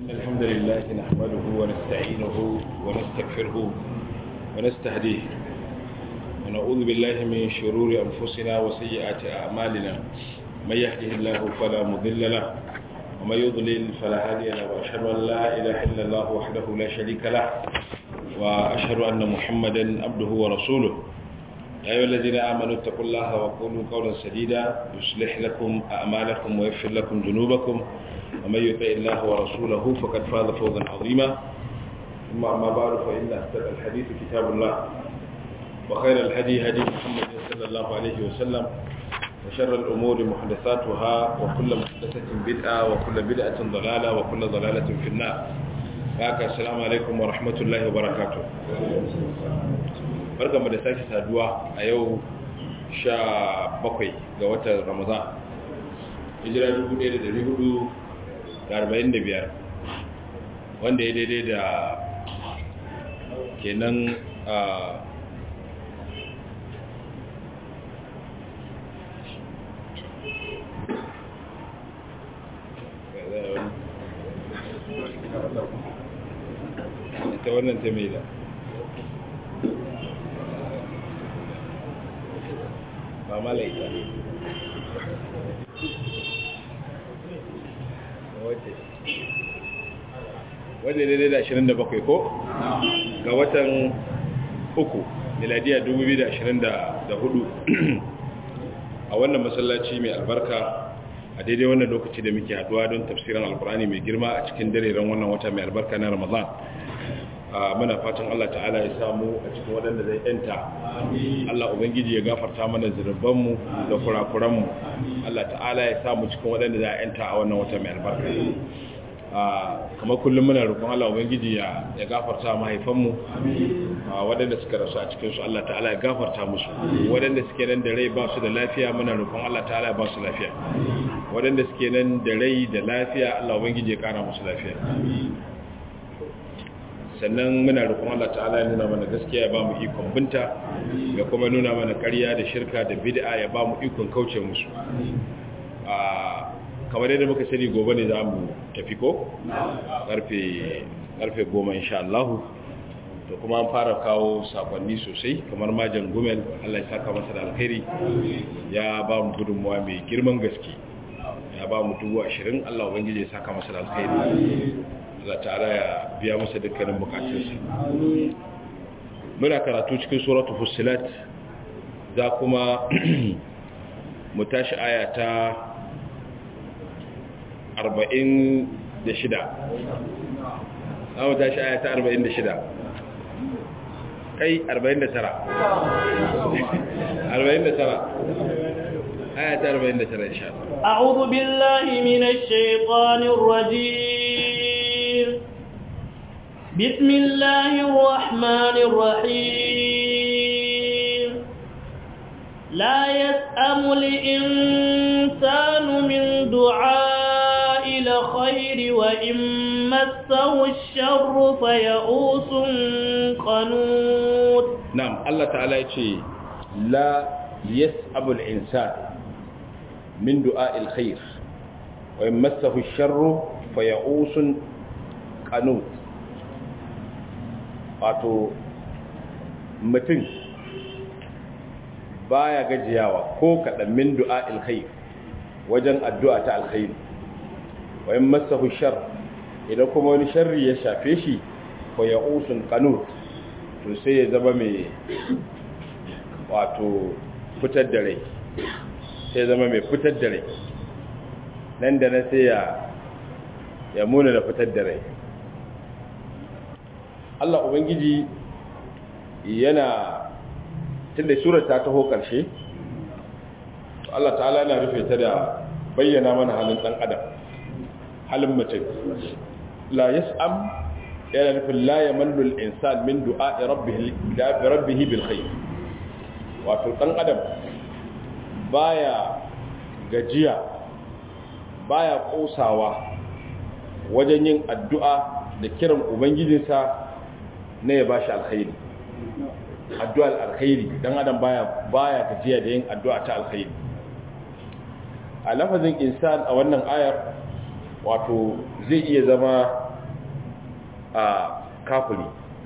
الحمد لله نحمده ونستعينه ونستغفره ونستهديه ونعوذ بالله من شرور أنفسنا وسيئات أعمالنا من يهده الله فلا مضل له ومن يضلل فلا هادي له وأشهد أن لا إله إلا الله وحده لا شريك له وأشهد أن محمدا عبده ورسوله يا أيها الذين آمنوا اتقوا الله وقولوا قولا سديدا يصلح لكم أعمالكم ويغفر لكم ذنوبكم ومن يطع الله ورسوله فقد فاز فوزا عظيما ثم أما بعد فإن أصدق الحديث كتاب الله وخير الهدي هدي محمد صلى الله عليه وسلم وشر الأمور محدثاتها وكل محدثة بدعة وكل بدعة ضلالة وكل ضلالة في النار haka assalamu alaikum wa rahmatullahi wa barakatuh barkamu da sake saduwa a yau sha bakwai ga watan ramadan hijira 1445 wanda ya daidai da kenan a ita wannan ta mai da ba malaika wadda daidai da 27 ko? ga watan uku miladiya 2024 a wannan masallaci mai albarka a daidai wannan lokaci da muke haduwa don tafsirin alkurani mai girma a cikin dareren wannan wata mai albarka na ramadan muna fatan Allah ta'ala ya samu a cikin waɗanda zai yanta Allah ubangiji ya gafarta mana zunubanmu da kurakuranmu Allah ta'ala ya samu cikin waɗanda za a yanta a wannan wata mai albarka kamar kullum muna roƙon Allah ubangiji ya gafarta mahaifanmu waɗanda suka rasu a cikinsu Allah ta'ala ya gafarta musu waɗanda suke nan da rai ba su da lafiya muna roƙon Allah ta'ala ya ba su lafiya waɗanda suke nan da rai da lafiya Allah ubangiji ya ƙara musu lafiya sannan muna roƙon Allah ta'ala ya nuna mana gaskiya ya ba mu ikon binta ya kuma nuna mana ƙarya da shirka da bid'a ya ba mu ikon kauce musu kamar yadda muka sani gobe ne za mu tafi ko karfe goma insha Allah to kuma an fara kawo sakonni sosai kamar majan gumel Allah ya saka masa da alkhairi ya ba mu gudunmuwa mai girman gaske ya ba mu dubu ashirin Allah ubangiji ya saka masa da alkhairi Allah ta'ala ya biya masa dukkanin bukatunsa muna karatu cikin suratul fussilat za kuma mu tashi aya ta 46 za mu tashi aya ta 46 kai 49 49 aya ta 49 insha Allah أعوذ بالله من الشيطان الرجيم بسم الله الرحمن الرحيم لا يسأم الإنسان من دعاء الخير وإن مسه الشر فيئوس قنوت نعم الله تعالى يقول لا يسأم الإنسان من دعاء الخير وإن مسه الشر فيئوس قنوت wato mutum baya gajiyawa ko kaɗan min du'a alkhair wajen addu'a ta alkhair wayan masahu shar idan kuma wani sharri ya shafe shi ko ya usun qanut to sai ya zama mai wato fitar da rai sai zama mai fitar da rai nan da na sai ya ya muna da fitar da rai Allah Ubangiji yana tunda surar ta taho ƙarshe Allah ta'ala yana rufe ta da bayyana mana halin ɗan adam halin mutum la yas'am yana nufin la yamallu al-insan min du'a'i rabbih rabbih bil khair wato ɗan adam baya gajiya baya kosawa wajen yin addu'a da kiran ubangijinsa na ya bashi alkhairi addu'ar alkhairi dan adam baya baya gajiya da yin addu'a ta alkhairi a lafazin insan a wannan ayar wato zai iya zama a kafiri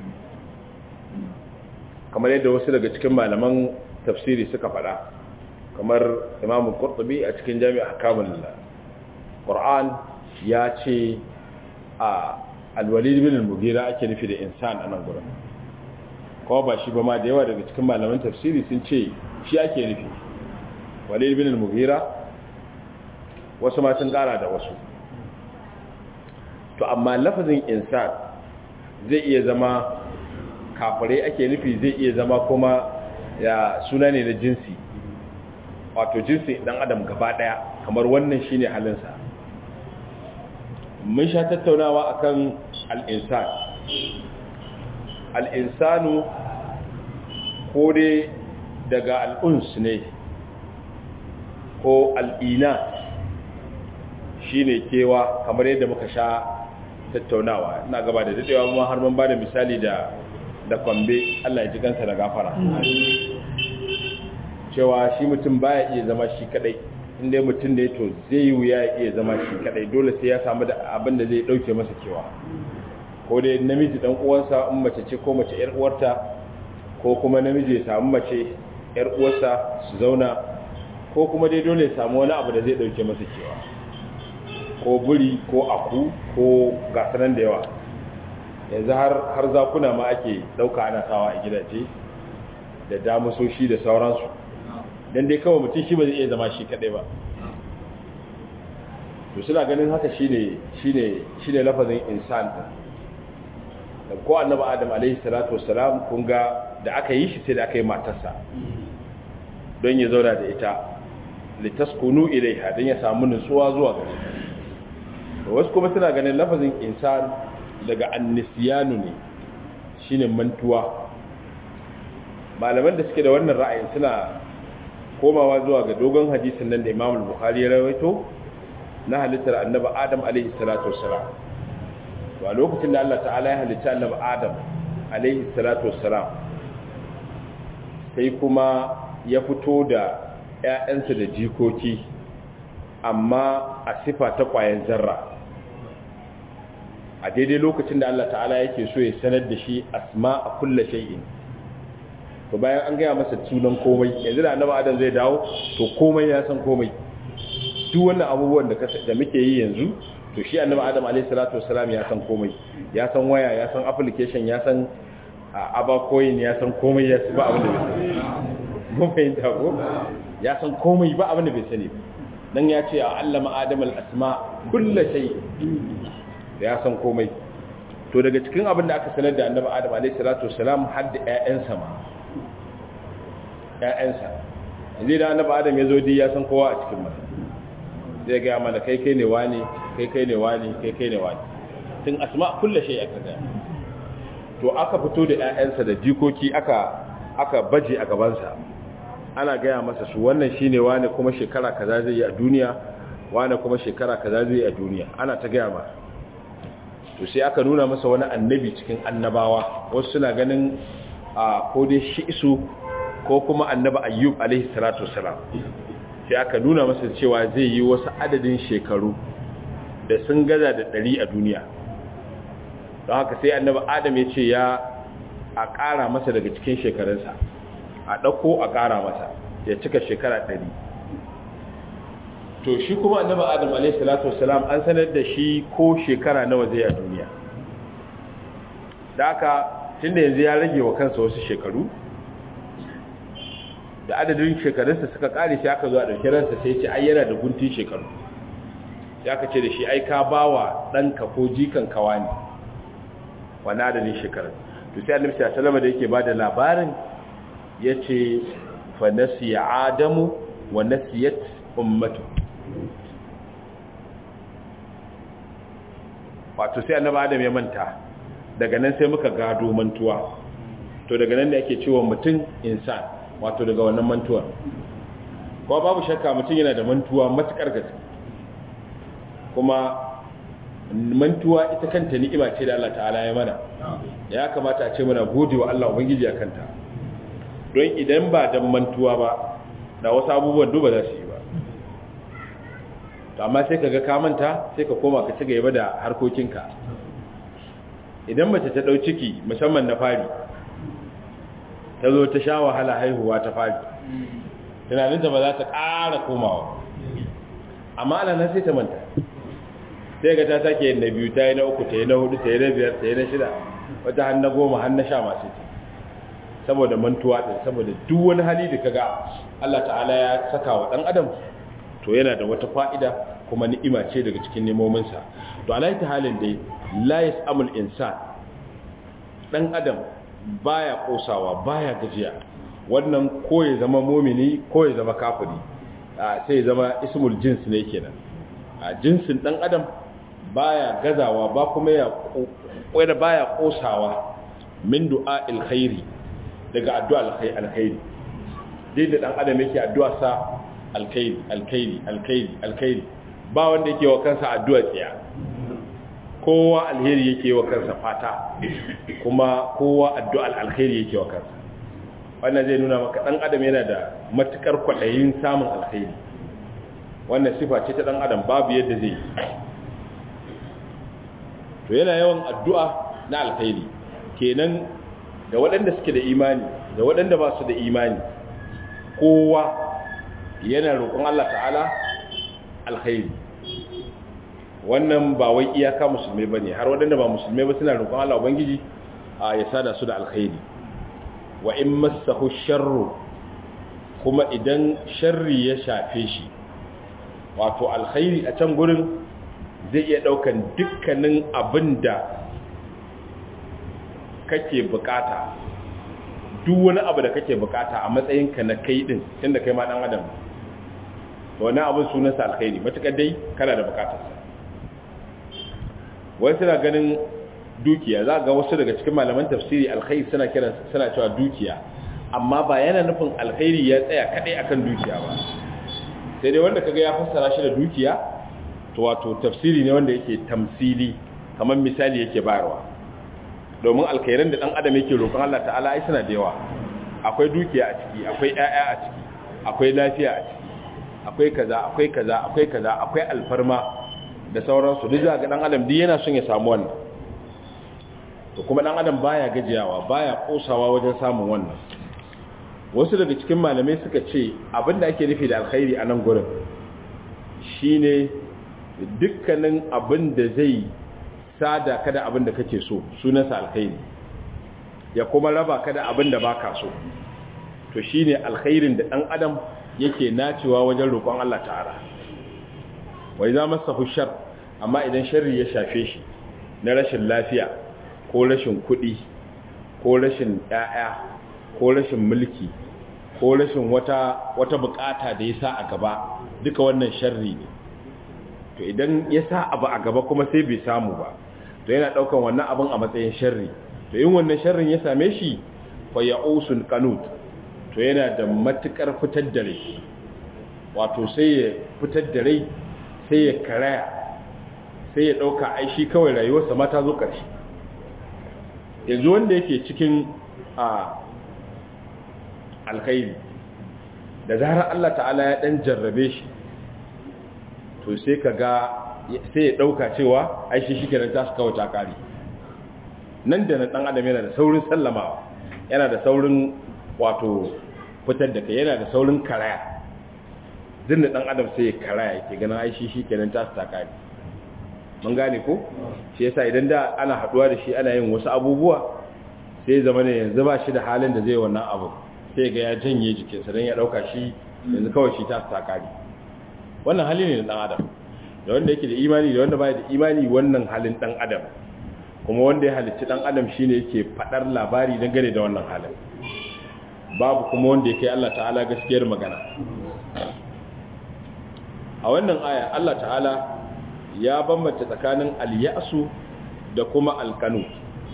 kamar yadda wasu daga cikin malaman tafsiri suka faɗa kamar imamu qurtubi a cikin jami'a kamun qur'an ya ce a alwalid bin al-mughira ake nufi da insan a nan gurin kuma ba shi ba ma da yawa daga cikin malaman tafsiri sun ce shi ake nufi walid bin al-mughira wasu ma sun kara da wasu to amma lafazin insan zai iya zama kafirai ake nufi zai iya zama kuma ya suna ne na jinsi wato jinsi dan adam gaba daya kamar wannan shine halinsa mun sha tattaunawa akan al-insan al-insanu ko dai daga al-uns ne ko al-ina shine kewa kamar yadda muka sha tattaunawa ina gaba da dadewa kuma har mun bada misali da da kwambe Allah ya ji kansa da gafara cewa shi mutum baya iya zama shi kadai inda mutum da ya to zai yi wuya ya iya zama shi kadai dole sai ya samu da abin da zai dauke masa kewa ko dai namiji dan uwansa in mace ce ko mace yar uwarta ko kuma namiji ya samu mace yar uwarsa su zauna ko kuma dai dole ya samu wani abu da zai dauke masa kewa ko buri ko aku ko gasanan da yawa yanzu har har zakuna ma ake dauka ana sawa a gidaje da damusoshi da sauransu dan dai kawai mutum shi ba zai iya zama shi kadai ba to suna ganin haka shine shine shine lafazin insan da ko annabi adam alaihi salatu wassalam kun ga da aka yi shi sai da aka yi matarsa don ya zauna da ita litaskunu ilaiha don ya samu nutsuwa zuwa gare ta wasu kuma suna ganin lafazin insan daga annisiyanu ne shine mantuwa malaman da suke da wannan ra'ayin suna komawa zuwa ga dogon hadisin nan da Imam al-Bukhari ya rawaito na halittar Annabi Adam alaihi salatu wassalam to a lokacin da Allah ta'ala ya halitta Annabi Adam alaihi salatu wassalam sai kuma ya fito da ƴaƴansa da jikoki amma a sifa ta ƙwayan zarra a daidai lokacin da Allah ta'ala yake so ya sanar da shi asma a kulla shay'in to bayan an gaya masa sunan komai yanzu da annabi adam zai dawo to komai ya san komai duk wannan abubuwan da da muke yi yanzu to shi annabi adam alayhi salatu wassalam ya san komai ya san waya ya san application ya san abacoin ya san komai ya ba abin da bai sani mun fahimta ko ya san komai ba abin da bai sani dan ya ce a allama adam al-asma kullu shay ya san komai to daga cikin abin da aka sanar da annabi adam alayhi salatu wassalam har da ƴaƴansa ma ƴaƴansa yanzu da annabi adam ya zo di ya san kowa a cikin masa zai ga mana kai kai ne wani kai kai ne wani kai kai ne wani tun asma kullu shay aka ga to aka fito da ƴaƴansa da jikoki aka aka baje a gabansa ana gaya masa su wannan shine wani kuma shekara kaza zai yi a duniya wani kuma shekara kaza zai yi a duniya ana ta gaya masa to sai aka nuna masa wani annabi cikin annabawa wasu suna ganin a ko dai shi isu ko kuma annabi ayyub alaihi salatu wasalam sai aka nuna masa cewa zai yi wasu adadin shekaru da sun gaza da ɗari a duniya don haka sai annabi adam ya ce ya a ƙara masa daga cikin shekarunsa a ɗauko a ƙara masa ya cika shekara ɗari to shi kuma annabi adam alayhi salatu wassalam an sanar da shi ko shekara nawa zai a duniya da haka tunda yanzu ya rage wa kansa wasu shekaru da adadin shekarunsa suka kare shi aka zo a ɗauki ransa sai ce ai yana da guntun shekaru ya ka ce da shi ai ka ba wa ɗanka ko jikan kawa ne wani adadin shekarun to sai annabi sallallahu da yake ba da labarin ya ce fa nasiya adamu wa nasiyat ummatu wato sai annabi adam ya manta daga nan sai muka gado mantuwa to daga nan ne ake cewa mutum insan wato daga wannan mantuwar kuma babu shakka mutum yana da mantuwa matukar gaske kuma mantuwa ita kanta ni'ima ce da Allah ta'ala ya mana ya kamata a ce muna gode wa Allah ubangiji a kanta don idan ba dan mantuwa ba da wasu abubuwan duba za su yi ba to amma sai kaga ka manta sai ka koma ka ci gaba da harkokinka idan mace ta ɗau ciki musamman na fari ta zo ta sha wahala haihuwa ta fari tunaninta ba za ta ƙara komawa amma ana nan sai ta manta sai ga ta sake yin na biyu ta yi na uku ta yi na hudu ta yi na biyar ta yi na shida wata har na goma har na sha masu ce saboda mantuwa ɗin saboda duk wani hali da kaga Allah ta'ala ya saka wa ɗan adam to yana da wata fa'ida kuma ni'ima ce daga cikin nemominsa to alayi ta halin dai la yas'amul insan ɗan adam baya kosawa baya gajiya wannan ko ya zama mumini ko ya zama kafiri sai ya zama ismul jins ne kenan a jinsin dan adam baya gazawa ba kuma ya kwada baya kosawa min du'a alkhairi daga addu'a alkhairi dai da dan adam yake addu'a sa alkhairi alkhairi alkhairi alkhairi ba wanda yake wa kansa addu'a tsiya kowa alheri yake wa kansa fata kuma kowa addu'al alkhairi yake wa kansa wannan zai nuna maka dan adam yana da matukar kwadayin samun alkhairi wannan sifa ce ta dan adam babu yadda zai to yana yawan addu'a na alkhairi kenan da waɗanda suke da imani da waɗanda ba su da imani kowa yana roƙon Allah ta'ala alkhairi wannan ba wai iyaka musulmai bane har waɗanda ba musulmai ba suna roƙon Allah ubangiji a ya sada su da alkhairi wa in massahu sharru kuma idan sharri ya shafe shi wato alkhairi a can gurin zai iya daukan dukkanin abinda kake bukata duk wani abu da kake bukata a matsayinka na kai din tunda kai ma dan adam to wani abin sunansa alkhairi matukar dai kana da bukatarsa wai suna ganin dukiya za ga wasu daga cikin malaman tafsiri alkhairi suna kiran suna cewa dukiya amma ba yana nufin alkhairi ya tsaya kadai akan dukiya ba sai dai wanda kaga ya fassara shi da dukiya to wato tafsiri ne wanda yake tamsili kamar misali yake bayarwa domin alkhairan da dan adam yake roƙon Allah ta'ala ai suna da yawa akwai dukiya a ciki akwai ƴaƴa a ciki akwai lafiya a ciki akwai kaza akwai kaza akwai kaza akwai alfarma da sauransu duk za ga dan adam duk yana son ya samu wannan to kuma dan adam baya gajiyawa baya kosawa wajen samun wannan wasu daga cikin malamai suka ce abinda ake nufi da alkhairi a nan gurin shine dukkanin abin da zai sada kada abin da kake so sunansa alkhairi ya kuma raba kada abin da baka so to shine alkhairin da dan adam yake nacewa wajen roƙon Allah ta'ala wa idza masahu shar amma idan sharri ya shafe shi na rashin lafiya ko rashin kuɗi ko rashin ƴaƴa ko rashin mulki ko rashin wata wata bukata da ya sa a gaba duka wannan sharri ne to idan ya sa abu a gaba kuma sai bai samu ba to yana daukan wannan abin a matsayin sharri to in wannan sharrin ya same shi fa ya'usul qanut to yana da matukar fitar da rai wato sai ya fitar da rai sai ya karaya sai ya dauka ai shi kawai rayuwarsa ma ta zo karshe yanzu wanda yake cikin a alkhairi da zarar Allah ta'ala ya dan jarrabe shi to sai ka ga sai ya ɗauka cewa aishi shi kenan ta su kawo takari nan da na ɗan adam yana da saurin sallamawa yana da saurin wato fitar da kai yana da saurin karaya zin da ɗan adam sai ya karaya ke ganin aishi shi kenan ta su takari mun gane ko shi yasa idan da ana haɗuwa da shi ana yin wasu abubuwa sai zama ne yanzu ba shi da halin da zai wannan abu sai ga ya janye jikinsa don ya ɗauka shi yanzu kawai shi ta su takari wannan hali ne na dan adam da wanda yake da imani da wanda baya da imani wannan halin dan adam kuma wanda ya halicci dan adam shine yake fadar labari dangane da wannan halin babu kuma wanda yake Allah ta'ala gaskiyar magana a wannan aya Allah ta'ala ya bambanta tsakanin al-ya'su da kuma al-qanut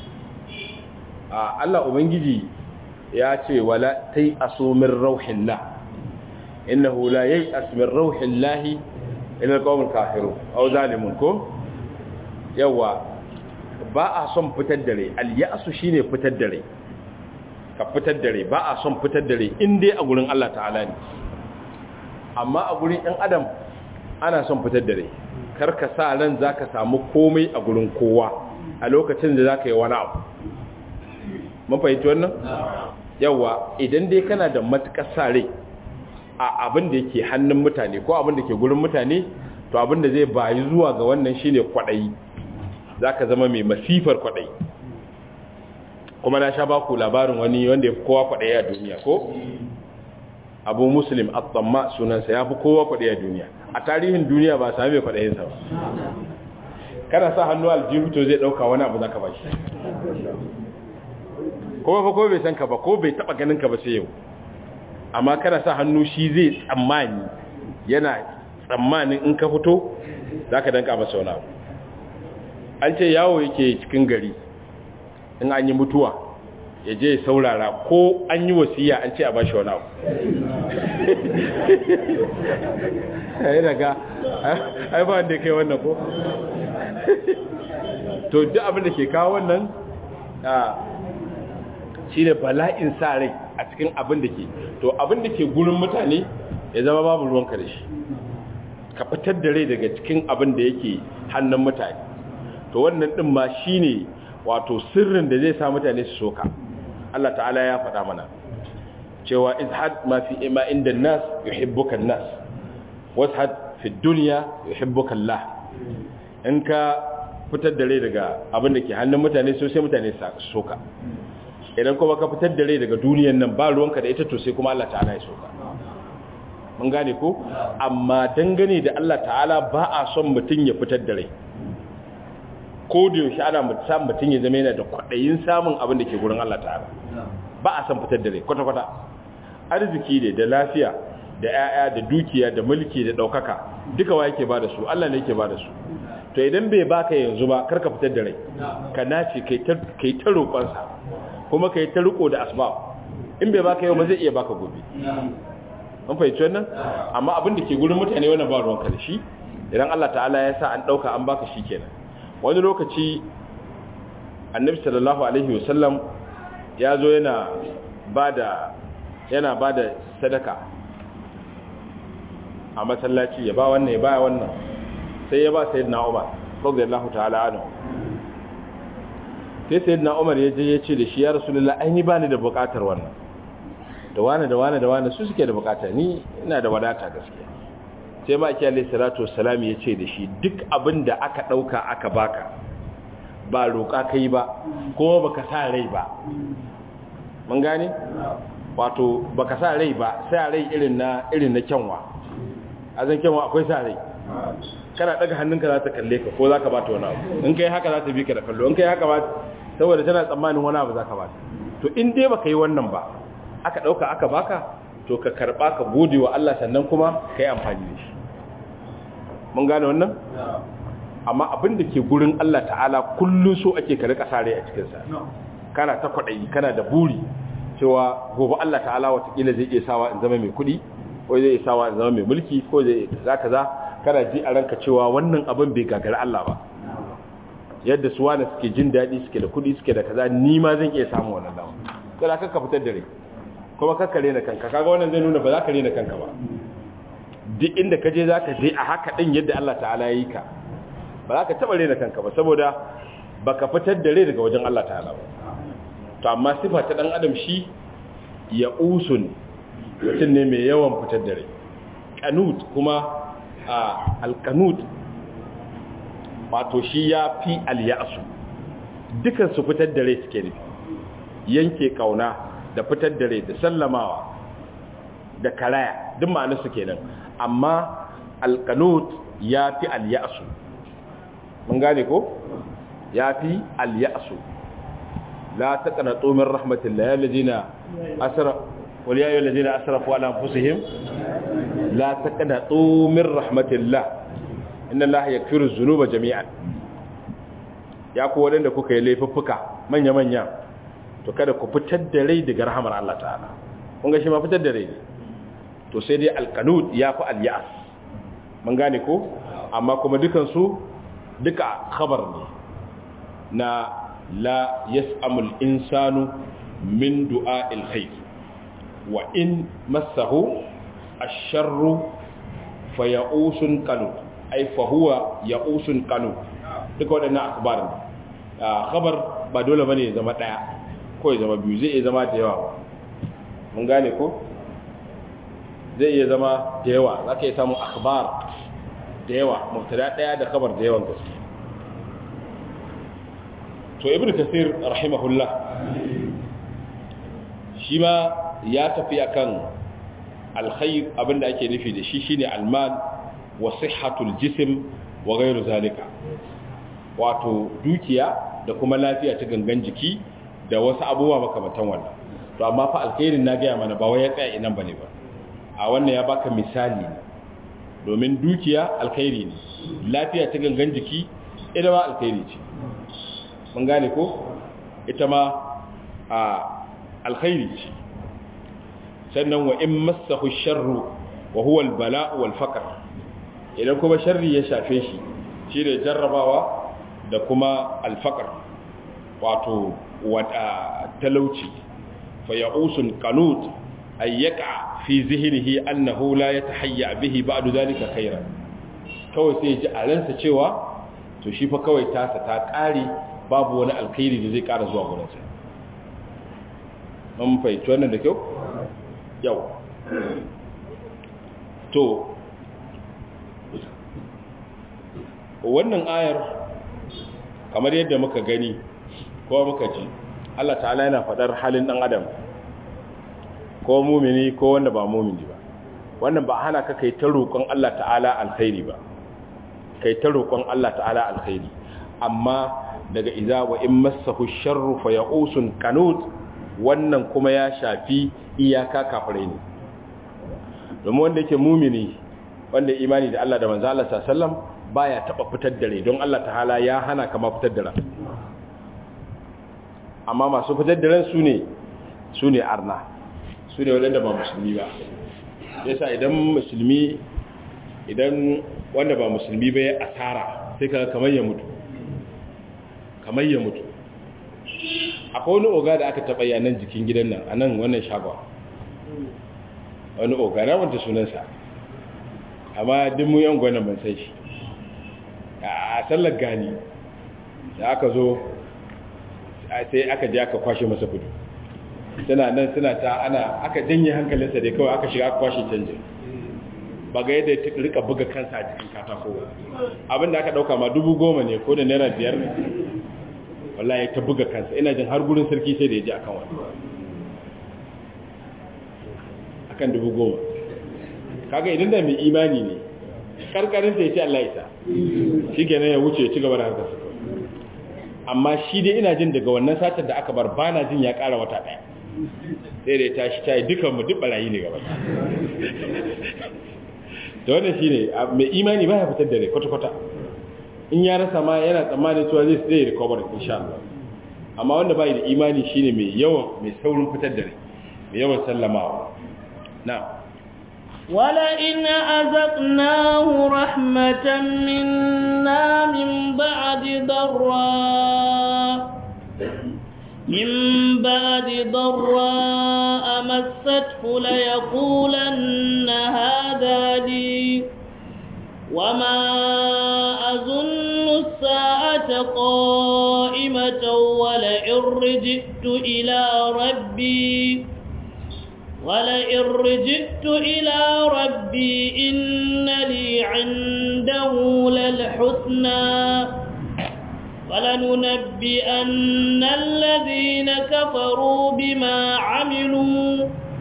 a Allah ubangiji ya ce wala tai asu min rauhillah innahu la yai'as min rauhillahi ila alqawmil kafirun aw zalimun ko yawa ba a son fitar dare al-ya'su shine fitar dare ka fitar dare ba a son fitar dare in dai a gurin Allah ta'ala ne amma a gurin ɗan adam ana son fitar dare kar ka sa ran zaka samu komai a gurin kowa a lokacin da zaka yi wani abu mun fahimci wannan yawa idan dai kana da matukar sare a abin da yake hannun mutane ko abin da ke gurin mutane to abin da zai bayi zuwa ga wannan shine kwadayi zaka zama mai masifar kwadayi kuma na sha baku labarin wani wanda ya fi kowa kwadayi a duniya ko abu muslim at-tamma sunansa ya fi kowa kwadayi a duniya a tarihin duniya ba sami mai kwadayinsa ba kana sa hannu aljihu to zai dauka wani abu zaka bashi kuma fa ko bai san ka ba ko bai taba ganin ka ba sai yau amma kana sa hannu shi zai tsammani yana tsammanin in ka fito zaka danka masa wani abu an ce yawo yake cikin gari in an yi mutuwa ya je saurara ko an yi wasiya an ce a bashi wani abu ai daga ai ba wanda kai wannan ko to duk abin da ke kawo wannan shi ne bala'in sa rai a cikin abin da ke to abin da ke gurin mutane ya zama babu ruwanka da shi ka fitar da rai daga cikin abin da yake hannun mutane to wannan din ma shi ne wato sirrin da zai sa mutane su soka Allah ta'ala ya faɗa mana cewa izhad ma fi ima inda nas yuhibbuka nas washad fi dunya yuhibbuka Allah in ka fitar da rai daga abin da ke hannun mutane so sai mutane su soka idan kuma ka fitar da rai daga duniyan nan ba ruwanka da ita to sai kuma Allah ta'ala ya soka mun gane ko amma dangane da Allah ta'ala ba a son mutum ya fitar da rai ko da yaushe ana mutum mutum ya zama yana da kwaɗayin samun abin da ke gurin Allah ta'ala ba a son fitar da rai kwata-kwata arziki ne da lafiya da 'ya'ya da dukiya da mulki da ɗaukaka duka wa yake ba da su Allah ne yake ba da su to idan bai baka yanzu ba karka fitar da rai ka nace kai ta roƙonsa kuma kai ta riko da asbab in bai baka yau ba zai iya baka gobe an fahimci wannan amma abin da ke gurin mutane wannan ba ruwanka da shi idan Allah ta'ala ya sa an ɗauka an baka shi kenan wani lokaci annabi sallallahu alaihi wasallam ya zo yana bada yana bada sadaka a masallaci ya ba wannan ya ba wannan sai ya ba sayyidina Umar radiyallahu ta'ala anhu sai sayyidina Umar ya je ya ce da shi ya rasulullah ai ni bani da bukatar wannan da wani da wani da wani su suke da bukata ni ina da wadata gaskiya sai ma ake alayhi salatu wassalam ya ce da shi duk abin da aka dauka aka baka ba roƙa kai ba kuma baka sa rai ba mun gane wato baka sa rai ba sa rai irin na irin na kyanwa a zan kyanwa akwai sa rai kana daga hannunka za ta kalle ka ko za ka bata wani abu in kai haka za ta bi ka da kallo in kai haka ba saboda tana tsammanin wani abu za ka bata to in dai baka yi wannan ba aka dauka aka baka to ka karba ka gode wa Allah sannan kuma ka yi amfani da shi mun gane wannan amma abin da ke gurin Allah ta'ala kullum so ake ka rika sare a cikinsa kana ta kwaɗayi kana da buri cewa gobe Allah ta'ala watakila zai iya sawa in zama mai kuɗi ko zai iya sawa in zama mai mulki ko zai iya za ka za kana ji a ranka cewa wannan abin bai gagari Allah ba yadda su wani suke jin daɗi suke da kuɗi suke da kaza ni ma zan iya samun wannan dama kada ka ka fitar da rai kuma ka kare na kanka kaga wannan zai nuna ba za ka rena kanka ba duk inda ka je za ka je a haka ɗin yadda Allah ta'ala ya yi ka ba za ka taɓa rena kanka ba saboda ba ka fitar da rai daga wajen Allah ta'ala ba to amma sifa ta ɗan adam shi ya usun mutum ne mai yawan fitar da rai kanut kuma a alkanut wato shi ya fi alyasu dukan su fitar da rai suke nufi yanke kauna da fitar da rai da sallamawa da karaya duk ma'anarsu kenan amma alkanut ya fi alyasu mun gane ko ya fi alyasu la taqnatu min rahmatillah alladhina asra wal ya alladhina asrafu ala anfusihim la taqnatu min rahmatillah inna allaha yaghfiru dhunuba jami'an ya ku wadanda kuka yi laifuffuka manya manya to kada ku fitar da rai daga rahmar Allah ta'ala kun ga shi ma fitar da rai to sai dai alqanud ya fi alyas mun gane ko amma kuma dukan su duka khabar ne na la yas'amul insanu min du'a'il khair wa in massahu ash-sharru faya'usun qanut ay fa huwa ya'usun qanut duka wadannan akhbar ne khabar ba dole bane ya zama daya ko ya zama biyu zai iya zama da yawa mun gane ko zai iya zama da yawa zaka iya samu akhbar da yawa mubtada daya da khabar da yawan gaske to ibnu kasir rahimahullah shi ma ya tafi akan alkhair abinda ake nufi da shi shine almal wa sihhatul jism wa ghairu zalika wato dukiya da kuma lafiya ta gangan jiki da wasu abubuwa makamantan wannan to amma fa alkhairin na gaya mana ba wai ya tsaya inan bane ba a wannan ya baka misali ne domin dukiya alkhairi ne lafiya ta gangan jiki ita ma alkhairi ce mun gane ko ita ma a alkhairi ce sannan wa in massahu sharru wa huwa albala wal faqr idan kuma sharri ya shafe shi shine jarrabawa da kuma alfaqr wato wada talauci fa ya'usun qanut ay yaqa fi zihnihi annahu la yatahayya bihi ba'du dhalika khairan kawai sai ji a ransa cewa to shi fa kawai tasa ta kare babu wani alkhairi da zai kara zuwa gurinsa mun fahimci wannan da kyau yau to wannan ayar kamar yadda muka gani ko muka ji Allah ta'ala yana faɗar halin ɗan adam ko mumini ko wanda ba mumini ba wannan ba hana ka kai ta roƙon Allah ta'ala alkhairi ba kai ta roƙon Allah ta'ala alkhairi amma daga iza wa in massahu sharru fa ya'usun qanut wannan kuma ya shafi iyaka kafirai ne domin wanda yake mumini wanda imani da Allah da manzo Allah sallallahu baya taba fitar da rai don Allah ta'ala ya hana kama fitar da ran amma masu fitar da ran su ne su ne arna su ne wanda ba musulmi ba yasa idan musulmi idan wanda ba musulmi ba ya asara sai ka kamar ya mutu kamar ya mutu akwai wani oga da aka taɓa yanan jikin gidan nan a nan wannan shagon wani oga na wanta sunansa amma duk mu yan gwanan ban sai shi a sallar gani da aka zo sai aka je aka kwashe masa kudu tana nan suna ta ana aka janye hankalinsa dai kawai aka shiga aka kwashe canjin ba ga yadda ta rika buga kansa a jikin katako abinda aka dauka ma dubu goma ne ko da naira biyar ne wallahi ta buga kansa ina jin har gurin sarki sai da ya ji akan wani akan dubu goma kaga idan da mai imani ne karkarin sai ya ce Allah isa shi kenan ya wuce ya ci gaba da harkar amma shi dai ina jin daga wannan satar da aka bar bana jin ya kara wata daya sai da ya tashi ta yi dukanmu duk barayi ne gaba da wannan shi ne mai imani ba ya fitar da rai kwata-kwata in ya rasa ma yana tsammanin cewa zai zai recover insha Allah amma wanda bai da imani shine mai yawan mai saurin fitar da rai mai yawan sallamawa na'am ولئن أذقناه رحمة منا من بعد ضراء من بعد ضراء مسته ليقولن هذا لي وما أظن الساعة قائمة ولئن رجئت إلى ربي ولئن رجئت إلى ربي إن لي عنده للحسنى ولننبئن الذين كفروا بما عملوا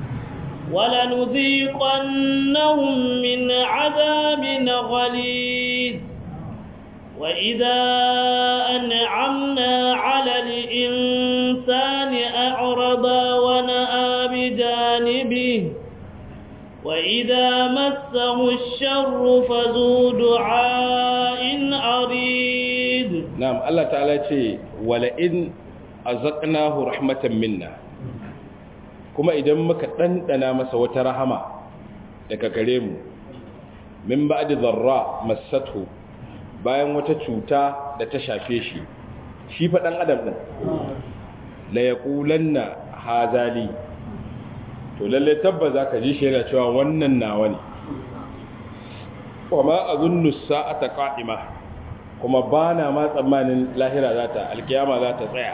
ولنذيقنهم من عذاب غليظ وإذا أنعمنا على الإنسان أعرض ونأى بجانبه وإذا مسه الشر فذو دعاء عريض نعم الله تعالى يقول ولئن أزقناه رحمة منا kuma idan muka ɗanɗana masa wata rahama daga gare mu min ba da zarra masatu bayan wata cuta da ta shafe shi shi faɗan adam ɗin la ya ƙulanna hazali to lalle tabba za ka ji shi yana cewa wannan nawa ne wa ma a zunnu sa'ata ƙa'ima kuma ba na ma tsammanin lahira za ta alkiyama za ta tsaya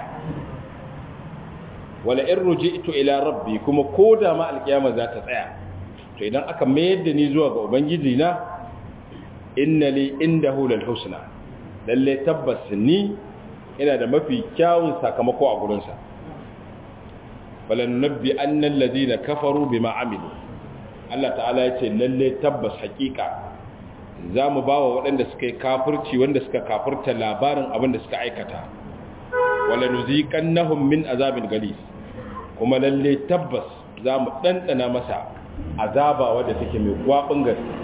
wala in ruji'tu ila rabbi kuma ko da ma alkiyama za ta tsaya to idan aka mayar da ni zuwa ga ubangiji na inna li indahu lal husna lalle tabbas ni ina da mafi kyawun sakamako a gurin sa wala nunabbi anna alladhina kafaru bima amilu Allah ta'ala ya ce lalle tabbas hakika za mu ba wa waɗanda suka yi kafirci wanda suka kafirta labarin abin da suka aikata wala nuziqannahum min azabin galis kuma lalle tabbas za mu ɗanɗana masa azaba wadda take mai gwabin gaske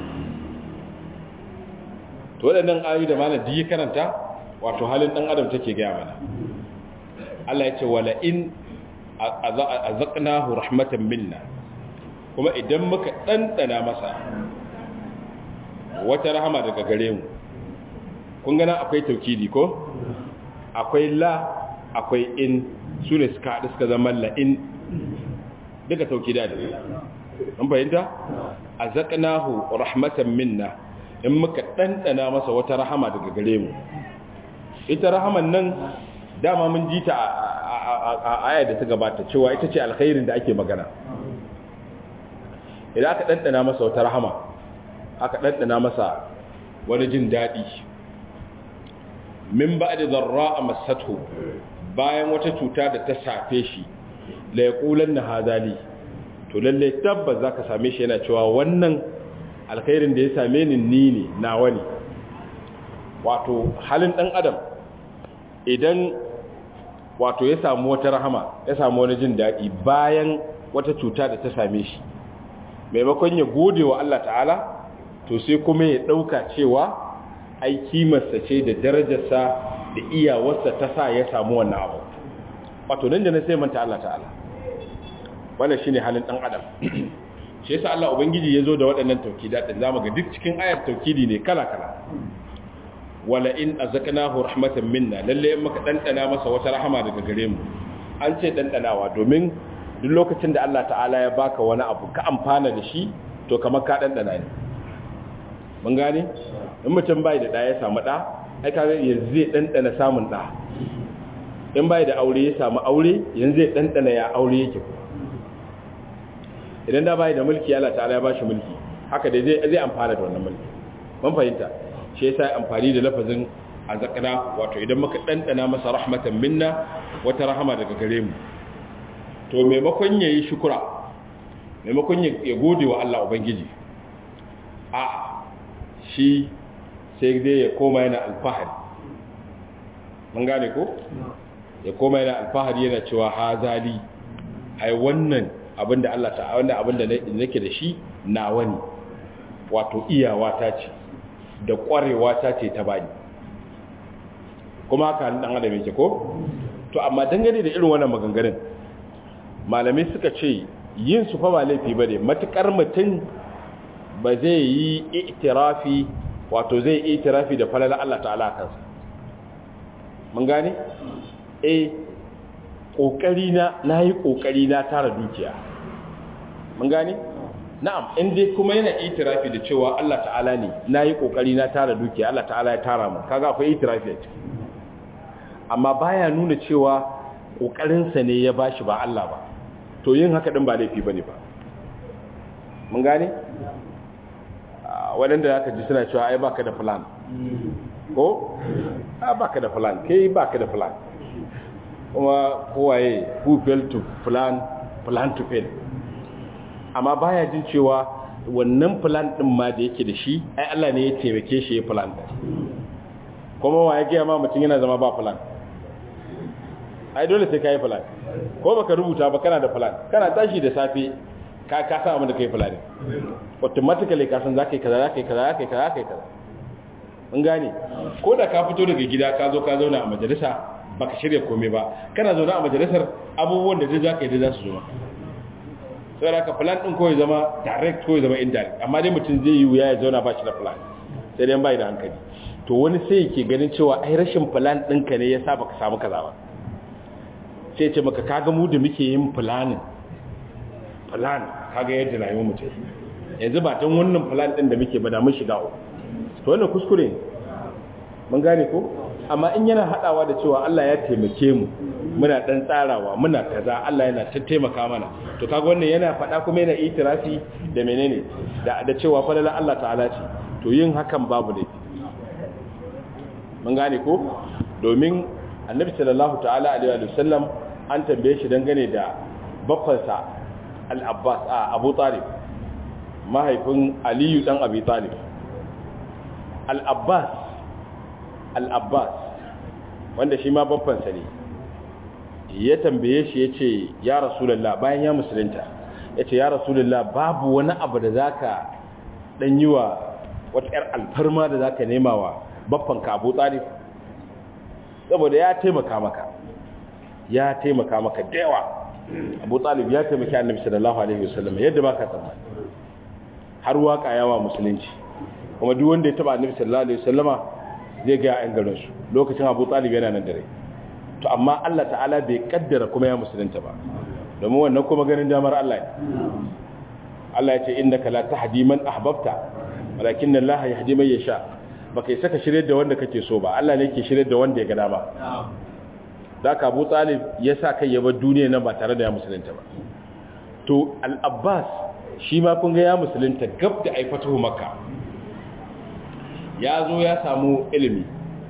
to waɗannan ayoyi da malam ji karanta wato halin ɗan adam take gaya mana Allah ya ce wala in azaqnahu rahmatan minna kuma idan muka ɗanɗana masa wata rahama daga gare mu kun gana akwai taukidi ko akwai la akwai in su ne suka haɗu suka zama la'in duka taukida da an fahimta a zaƙanahu rahmatan minna in muka ɗanɗana masa wata rahama daga gare mu ita rahaman nan dama mun ji ta a aya da ta gabata cewa ita ce alkhairin da ake magana idan aka ɗanɗana masa wata rahama aka ɗanɗana masa wani jin daɗi min ba da zarra a masatu bayan wata cuta da ta safe shi la ya ƙulan na hazali to lalle tabbas za ka same shi yana cewa wannan alkhairin da ya same ni ni ne nawa ne wato halin ɗan adam idan wato ya samu wata rahama ya samu wani jin daɗi bayan wata cuta da ta same shi maimakon ya gode wa Allah ta'ala to sai kuma ya ɗauka cewa ai kimarsa ce da darajarsa da iyawarsa ta sa ya samu wannan abu wato nan da na sai manta Allah ta'ala wannan shine halin ɗan adam shi yasa Allah ubangiji ya zo da waɗannan taukida din zamu ga duk cikin ayar taukidi ne kala kala wala in azaqnahu rahmatan minna lalle in muka dandana masa wata rahama daga gare mu an ce dandanawa domin duk lokacin da Allah ta'ala ya baka wani abu ka amfana da shi to kamar ka dandana ne mun gane in mutum bai da da ya samu da ai kaga yanzu zai dandana samun da in bai da aure ya samu aure yanzu zai dandana ya aure yake idan da bai da mulki Allah ta'ala ya bashi mulki haka dai zai zai amfana da wannan mulki mun fahimta shi yasa amfani da lafazin azaqna wato idan muka dandana masa rahmatan minna wata rahama daga gare mu to maimakon yayi shukura maimakon ya gode wa Allah ubangiji a shi sai dai ya koma yana alfahari mun gane ko ya koma yana alfahari yana cewa hazali ai wannan abinda Allah ta wannan abinda nake da shi nawa ne wato iyawa ta ce da kwarewa ta ce ta bani kuma haka dan adam yake ko to amma dangane da irin wannan maganganun malamai suka ce yin su fa ba laifi bane matukar mutum ba zai yi itirafi wato zai yi itirafi da falala Allah ta'ala kansa mun gane eh kokari na nayi kokari na tara dukiya mun gane na'am in dai kuma yana itirafi da cewa Allah ta'ala ne nayi kokari na tara dukiya Allah ta'ala ya tara mu kaga akwai itirafi a ciki amma baya nuna cewa kokarin sa ne ya bashi ba Allah ba to yin haka din ba laifi bane ba mun gane wadanda zaka ji suna cewa ai baka da plan ko a baka da plan kai baka da plan kuma kowaye who fail to plan plan to fail amma baya jin cewa wannan plan din ma da yake da shi ai Allah ne ya taimake shi ya plan din kuma wa ya ga ma mutum yana zama ba plan ai dole sai kai plan ko baka rubuta ba kana da plan kana tashi da safe ka ka san abin da kai plan automatically ka san zakai kaza zakai kaza zakai kaza zakai kaza mun gane ko da ka fito daga gida ka zo ka zauna a majalisa baka shirya komai ba kana zauna a majalisar abubuwan da zai zaka yi da za su zo maka sai da ka plan din ko ya zama direct ko ya zama indirect amma dai mutum zai yi wuya ya zauna ba shi da plan sai dai bai da hankali to wani sai yake ganin cewa ai rashin plan ɗinka ne yasa baka samu kaza ba sai ce maka kaga mu da muke yin planning plan kaga yadda rayuwar mu take yanzu ba tan wannan plan din da muke ba da mun shiga to wannan kuskure mun gane ko amma in yana hadawa da cewa Allah ya taimake mu muna dan tsarawa muna kaza Allah yana ta taimaka mana to kaga wannan yana fada kuma yana itirafi da menene da da cewa falala Allah ta'ala ce to yin hakan babu ne mun gane ko domin annabi sallallahu ta'ala alaihi wa sallam an tambaye shi dangane da baffansa al-Abbas a Abu Talib mahaifin Aliyu dan Abi Talib al-Abbas al-Abbas wanda shi ma baffansa ne ya tambaye shi yace ya Rasulullah bayan ya musulunta yace ya Rasulullah babu wani abu da zaka dan yi wa wata yar alfarma da zaka nema wa baffanka Abu Talib saboda ya taimaka maka ya taimaka maka da yawa abu talib ya taimaki annabi sallallahu alaihi wasallam yadda baka tsammani har waka yawa musulunci kuma duk wanda ya taba annabi sallallahu alaihi wasallama zai ga ayan garin su lokacin abu talib yana nan dare to amma Allah ta'ala bai kaddara kuma ya musulunta ba domin wannan kuma ganin damar Allah ne Allah ya ce innaka la tahdi man ahbabta walakin Allah yahdi man yasha baka yi saka shirye da wanda kake so ba Allah ne ke shirye da wanda ya ga dama da ka Abu Talib ya sa kai ya bar duniya nan ba tare da ya musulunta ba to Al-Abbas shi ma kun ga ya musulunta gab da ai fatahu Makka ya zo ya samu ilimi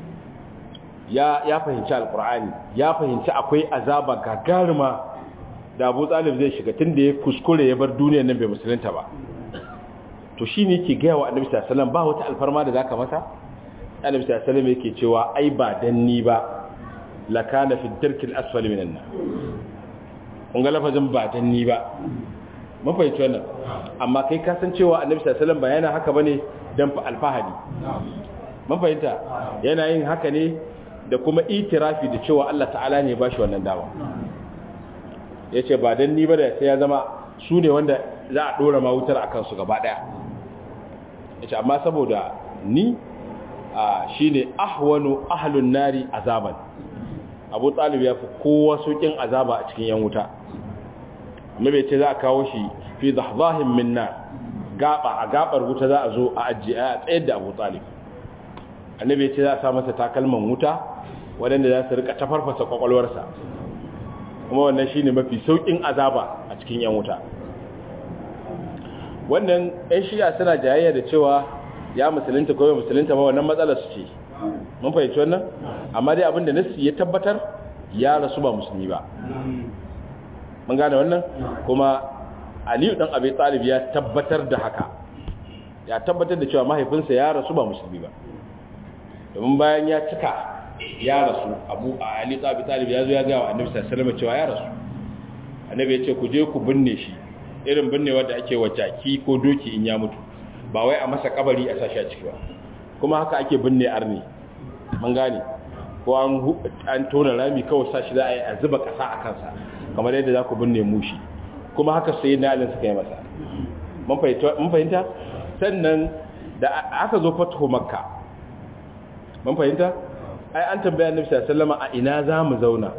ya ya fahimci Al-Qur'ani ya fahimci akwai azaba gagaruma da Abu Talib zai shiga tunda ya kuskure ya bar duniya nan bai musulunta ba to shi ne ke gaya wa annabi sallallahu ba wata alfarma da zaka masa annabi sallallahu yake cewa ai ba dan ni ba lakana fi darkil asfal minan nar kun ga lafazin ba dan ni ba mun fahimci wannan amma kai ka san cewa annabi sallallahu ba yana haka bane dan fa alfahari mun fahimta yana yin haka ne da kuma itirafi da cewa Allah ta'ala ne ba shi wannan dama yace ba dan ni ba da sai ya zama su ne wanda za a dora ma wutar akan su gaba daya yace amma saboda ni shine ahwanu ahlun nari azaban Abu Talib ya fi kowa sokin azaba a cikin yan wuta amma bai ce za a kawo shi fi dahdahin minna gaba a gabar wuta za a zo a ajiye a tsayar da Abu Talib annabi ya ce za a sa masa takalman wuta waɗanda za su rika tafarfasa kwakwalwarsa kuma wannan shine mafi saukin azaba a cikin yan wuta wannan ɗan shiya suna jayayya da cewa ya musulunta ko musulunta ba wannan matsalar su ce mun fahimci wannan amma dai abinda nassi ya tabbatar ya rasu ba musulmi ba mun gane wannan kuma aliyu dan abi talib ya tabbatar da haka ya tabbatar da cewa mahaifinsa ya rasu ba musulmi ba domin bayan ya cika ya rasu abu a ali abi talib ya zo ya ga wa annabi sallallahu alaihi wasallam cewa ya rasu annabi ya ce ku je ku binne shi irin binnewa da ake wa jaki ko doki in ya mutu ba wai a masa kabari a sashi a ciki ba kuma haka ake binne arni mun gane ko an an tona rami kawai sashi za a yi a zuba kasa a kansa kamar yadda za ku binne mushi kuma haka sai na alin suka yi masa mun fahimta sannan da aka zo fatuhu makka mun fahimta ai an tambaya annabi sallallahu alaihi wasallam a ina za mu zauna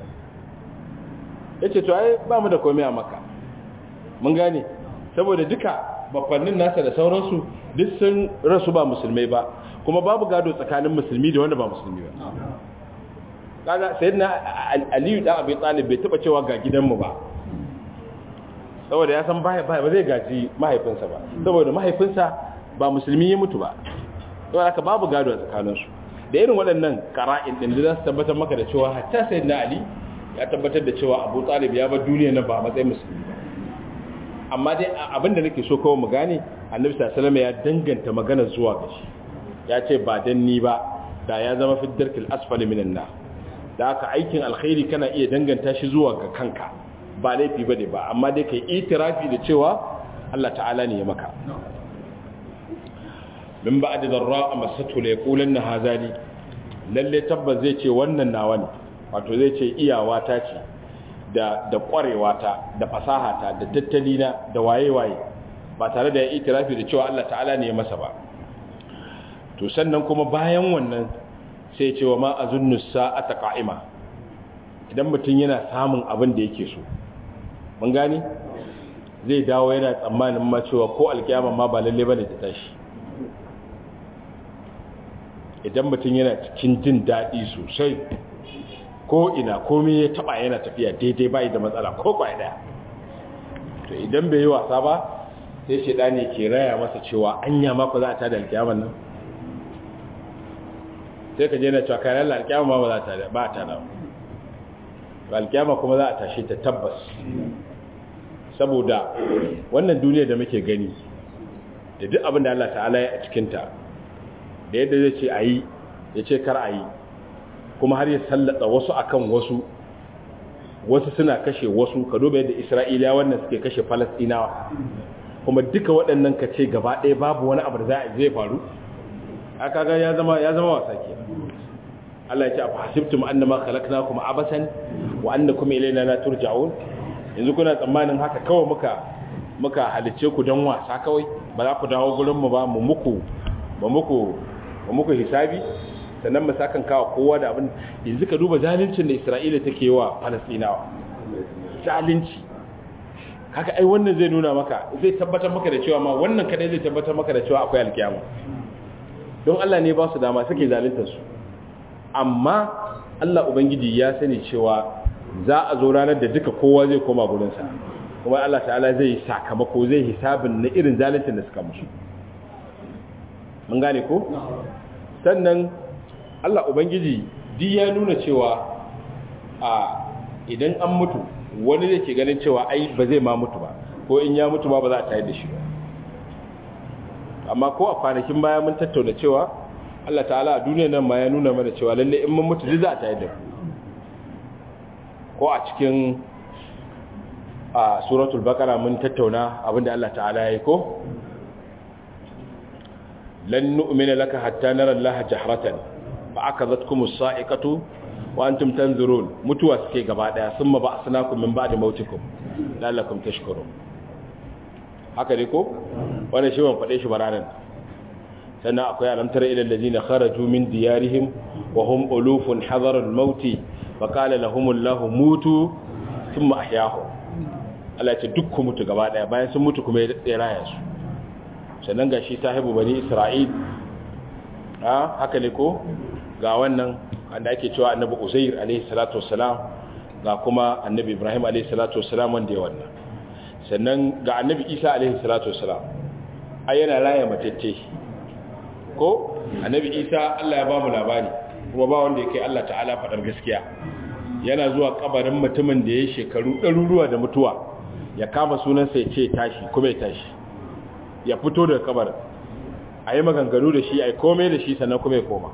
yace to ai ba mu da komai a makka mun gane saboda duka bafannin nasa da sauransu duk sun rasu ba musulmai ba kuma babu gado tsakanin musulmi da wanda ba musulmi ba kaga sayyidina aliyu da abi talib bai taba cewa ga gidanmu ba saboda ya san ba ba zai gaji mahaifinsa ba saboda mahaifinsa ba musulmi ya mutu ba saboda haka babu gado a tsakaninsu da irin waɗannan qara'in din da za su tabbatar maka da cewa hatta sayyidina ali ya tabbatar da cewa abu talib ya bar duniya nan ba a matsayin musulmi ba amma dai abinda nake so kawai mu gane annabi sallallahu ya danganta magana zuwa ga shi ya ce ba dan ni ba da ya zama fi darkil asfali minan nar da haka aikin alkhairi kana iya danganta shi zuwa ga kanka ba laifi bane ba amma dai kai itirafi da cewa Allah ta'ala ne ya maka min ba'd darra amasatu la yaqulanna hazali lalle tabbas zai ce wannan nawa ne wato zai ce iyawa ta ce da da kwarewa ta da fasaha ta da tattalina da waye-waye ba tare da ya itirafi da cewa Allah ta'ala ne ya masa ba to sannan kuma bayan wannan sai ce wa ma azunnu sa'ata qa'ima idan mutum yana samun abin da yake so mun gani zai dawo yana tsammanin ma cewa ko alkiyama ma ba lalle bane ta tashi idan mutum yana cikin jin daɗi sosai ko ina komai ya taba yana tafiya daidai bai da matsala ko kwaya daya to idan bai yi wasa ba sai shaidani ke raya masa cewa anya mako za a tada alkiyaman nan sai ka je na cewa kayan Allah alkiyama ma ba za ta ba ta da ba alkiyama kuma za a tashi ta tabbas saboda wannan duniya da muke gani da duk abin da Allah ta'ala ya a cikinta da yadda zai ce a yi ya ce kar a yi kuma har ya sallata wasu akan wasu wasu suna kashe wasu ka duba yadda isra'iliya wannan suke kashe falastinawa kuma duka waɗannan ka ce gaba ɗaya babu wani abu da za a zai faru a kaga ya zama ya zama wasa ke Allah ya ce afa hasibtum annama khalaqnakum abasan wa annakum ilayna la turja'un yanzu kuna tsammanin haka kawai muka muka halice ku don wasa kawai ba za ku dawo gurin mu ba mu muku ba muku ba muku hisabi sannan mu sakan kawo kowa da abin yanzu ka duba zaluncin da Isra'ila take wa Falastinawa zalunci haka ai wannan zai nuna maka zai tabbatar maka da cewa ma wannan kadai zai tabbatar maka da cewa akwai alkiyama don Allah ne ba su dama suke zaluntar su amma Allah ubangiji ya sani cewa za a zo ranar da duka kowa zai koma gurinsa kuma Allah ta'ala zai yi sakamako zai hisabin na irin zaluncin da suka musu mun gane ko sannan Allah ubangiji duk ya nuna cewa a idan an mutu wani da ke ganin cewa ai ba zai ma mutu ba ko in ya mutu ba ba za a tayar da shi ba amma ko a kwanakin baya mun tattauna cewa Allah ta'ala a duniyar nan ma ya nuna mana cewa lalle in mun mutu za a tayar da ko a cikin a suratul baqara mun tattauna abinda Allah ta'ala ya yi ko lan nu'mina laka hatta nara Allah jahratan fa akazatkum as-sa'iqatu wa antum tanzurun mutuwa suke gaba daya summa ba'snakum min ba'di mautikum la'allakum tashkurun haka ne ko wannan shi ban fade shi baranan sannan akwai alamtar ila allazina kharaju min diyarihim wa hum ulufun hadara al-maut fa qala lahum Allah mutu thumma ahyahum Allah ya ce duk ku mutu gaba daya bayan sun mutu kuma ya raya su sannan gashi sahibu bani Isra'il ha haka ne ko ga wannan wanda ake cewa annabi uzair alaihi salatu wassalam ga kuma annabi ibrahim alaihi salatu wassalam wanda ya wannan sannan ga annabi isa alaihi salatu wassalam ai yana raya matacce ko annabi isa Allah ya ba mu labari kuma ba wanda yake Allah ta'ala fadar gaskiya yana zuwa kabarin mutumin da ya shekaru ɗaruruwa da mutuwa ya kama sunansa ya ce tashi kuma ya tashi ya fito daga kabarin a yi maganganu da shi a yi komai da shi sannan kuma ya koma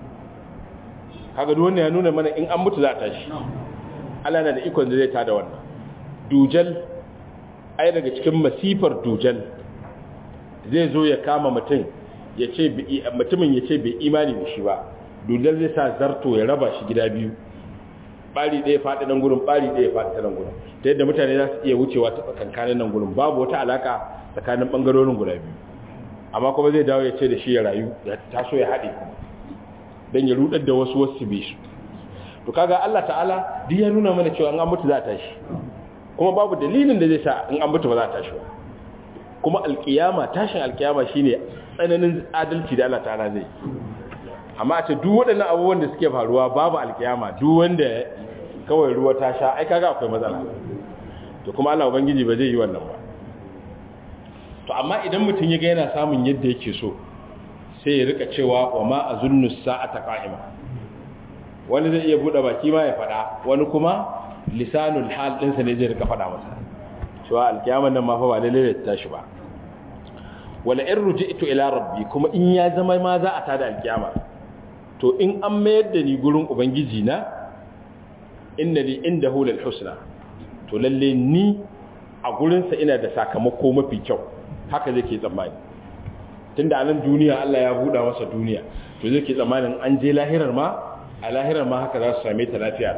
kaga duk wannan ya nuna mana in an mutu za a tashi Allah na da ikon da zai tada wannan dujal ai daga cikin masifar dujal zai zo ya kama mutum ya ce mutumin ya ce bai imani da shi ba dujal zai sa zarto ya raba shi gida biyu bari ɗaya faɗi nan gurin bari ɗaya faɗi ta nan gurin ta yadda mutane za su iya wucewa ta tsakankanin nan gurin babu wata alaka tsakanin ɓangarorin guda biyu amma kuma zai dawo ya ce da shi ya rayu ya taso ya haɗe kuma don ya rudar da wasu wasu bi su to kaga Allah ta'ala duk ya nuna mana cewa an mutu za a tashi kuma babu dalilin da zai sa in an mutu ba za a tashi ba kuma alkiyama tashin alkiyama shine tsananin adalci da Allah ta'ala zai amma a ce duk waɗannan abubuwan da suke faruwa babu alkiyama duk wanda kawai ruwa ta sha ai kaga akwai matsala to kuma Allah ubangiji ba zai yi wannan ba to amma idan mutum ya ga yana samun yadda yake so sai ya rika cewa wa ma azunnu sa'ata qa'ima wani zai iya bude baki ma ya fada wani kuma lisanul hal din sa ne zai rika fada masa cewa alkiyaman nan ma fa ba lalle ta tashi ba wala in ruji'tu ila rabbi kuma in ya zama ma za a tada alkiyama to in an mayar da ni gurin ubangiji na inna li indahu lil husna to lalle ni a gurin sa ina da sakamako mafi kyau haka zai ke tsammani tunda a nan duniya Allah ya buɗa masa duniya to zai ke tsammanin an je lahirar ma a lahirar ma haka za su same ta lafiya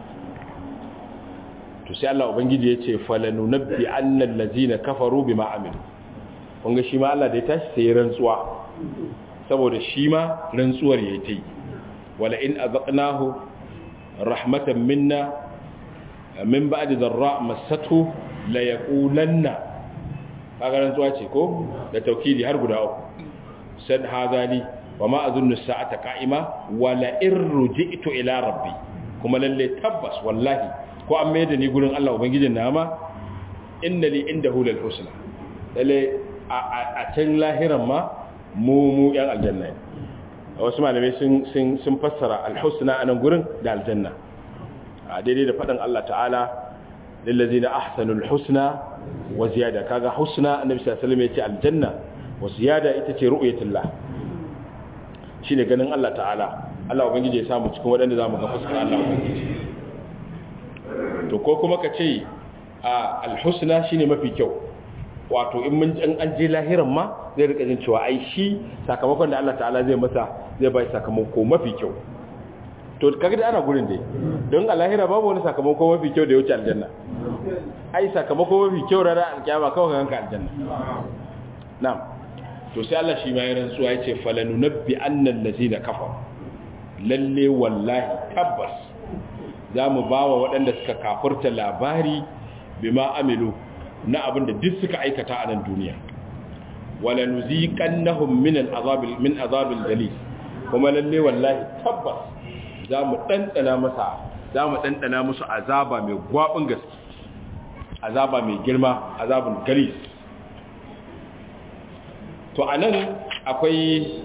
to sai Allah ubangiji ya ce falanu nabbi annal ladzina kafaru bima amilu kun ga shi ma Allah da ya tashi sai rantsuwa saboda shi ma rantsuwar yayi tai wala in azaqnahu rahmatan minna min ba'di dharra massathu la yaqulanna kaga rantsuwa ce ko da taukidi har guda uku sad hadali wa ma azunnu sa'ata qa'ima wa la irji'tu ila rabbi kuma lalle tabbas wallahi ko an mai da ni gurin Allah ubangijin nama inna li indahu lal husna lalle a can lahiran ma mu mu yan aljanna wasu malamai sun sun sun fassara al husna anan gurin da aljanna a daidai da faɗin Allah ta'ala lillazina ahsanul husna wa ziyada kaga husna annabi sallallahu alaihi wasallam yace aljanna wa ziyada ita ce ru'yatullah shine ganin Allah ta'ala Allah ubangiji ya samu cikin waɗanda zamu ga fuskar Allah ubangiji to ko kuma ka ce a alhusna shine mafi kyau wato in mun an je lahiran ma zai rika jin cewa ai shi sakamakon da Allah ta'ala zai masa zai bai sakamako mafi kyau to kaga da ana gurin dai don a lahira babu wani sakamako mafi kyau da ya wuce aljanna ai sakamako mafi kyau rana alkiyama kawai ka ganka aljanna na'am to sai Allah shi ma ya rantsuwa yace falanunabbi annal ladina kafar lalle wallahi tabbas zamu bawa waɗanda suka kafurta labari bima amilu na abinda duk suka aikata a nan duniya wala nuziqannahum min al'azabil min azabil dalil kuma lalle wallahi tabbas zamu dandana masa zamu dandana musu azaba mai gwabin gaske azaba mai girma azabun galis to anan akwai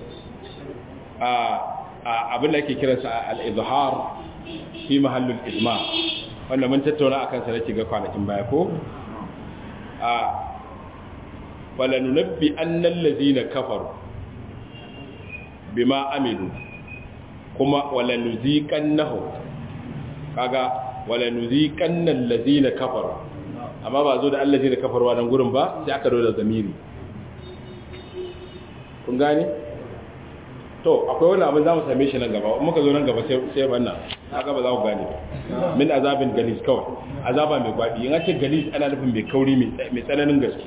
abin da ake kiransa al-izhar fi mahallul izma wanda mun tattauna akan sa nake ga kwanakin baya ko a falanunabbi annal ladina kafaru bima amilu kuma walanuziqannahum kaga walanuziqannal ladina kafaru amma ba zo da allazina kafaru wannan gurin ba sai aka da zamiri kun gane to akwai wani abin za mu same shi nan gaba muka zo nan gaba sai wannan haka ba za ku gane min azabin galis kawai azaba mai gwabi in ce galis ana nufin mai kauri mai tsananin gaske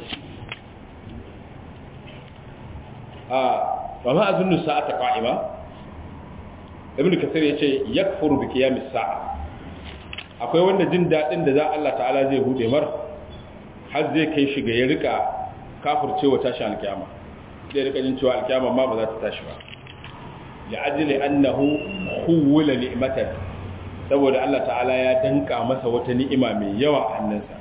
a ba ma azunnu sa'ata qa'ima ibnu kasir yace yakfuru bi qiyamis sa'a akwai wanda jin dadin da za Allah ta'ala zai bude mar har zai kai shi ga ya rika kafircewa tashi alkiyama zai rika jin cewa alkiyama ma ba za ta tashi ba li'ajli annahu khuwila ni'matan saboda Allah ta'ala ya danka masa wata ni'ima mai yawa a hannunsa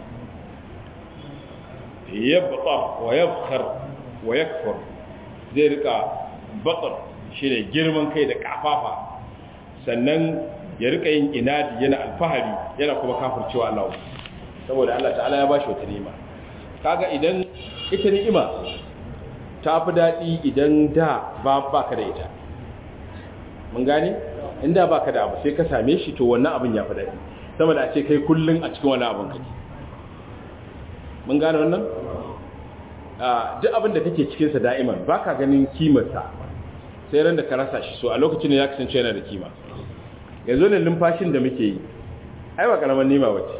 yabtar wa yabkhar wa yakfur zai rika batar shine girman kai da kafafa sannan ya rika yin inadi yana alfahari yana kuma kafircewa Allah saboda Allah ta'ala ya bashi wata ni'ima kaga idan ita ni'ima ta fi daɗi idan da ba baka da ita mun gane inda baka da abu sai ka same shi to wannan abin ya fi daɗi sama da a ce kai kullun a cikin wani abin kake mun gane wannan duk abin da kake cikinsa da'iman ba ka ganin kimarsa sai ran da ka rasa shi so a lokacin da ya kasance yana da kima yanzu ne lumfashin da muke yi ai ba karamar nima wace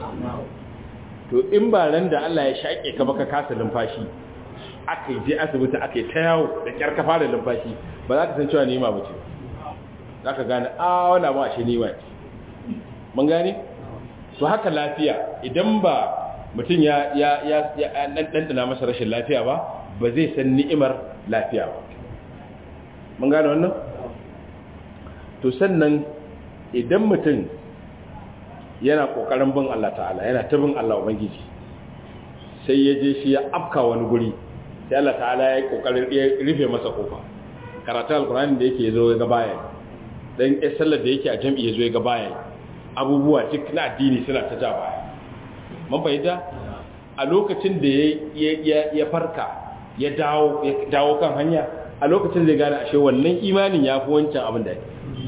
to in ba ran da Allah ya shaƙe ka baka kasa lumfashi aka je asibiti aka yi ta yawo da kyar ka fara lumfashi ba za ka san cewa nima bace za ka gane a wani abu ashe nima ce mun gane to haka lafiya idan ba mutum ya ya ya ɗanɗana masa rashin lafiya ba ba zai san ni'imar lafiya ba mun gane wannan to sannan idan mutum yana ƙoƙarin bin Allah ta'ala yana ta bin Allah ubangiji sai ya je shi ya afka wani guri sai Allah ta'ala ya yi ƙoƙarin ya rufe masa kofa karatu alkurani da yake zo ga baya dan sallar da yake a jam'i ya zo ga baya abubuwa duk na addini suna ta ja baya mun fahimta a lokacin da ya farka ya dawo kan hanya a lokacin zai gane ashe wannan imanin ya fi wancan abin da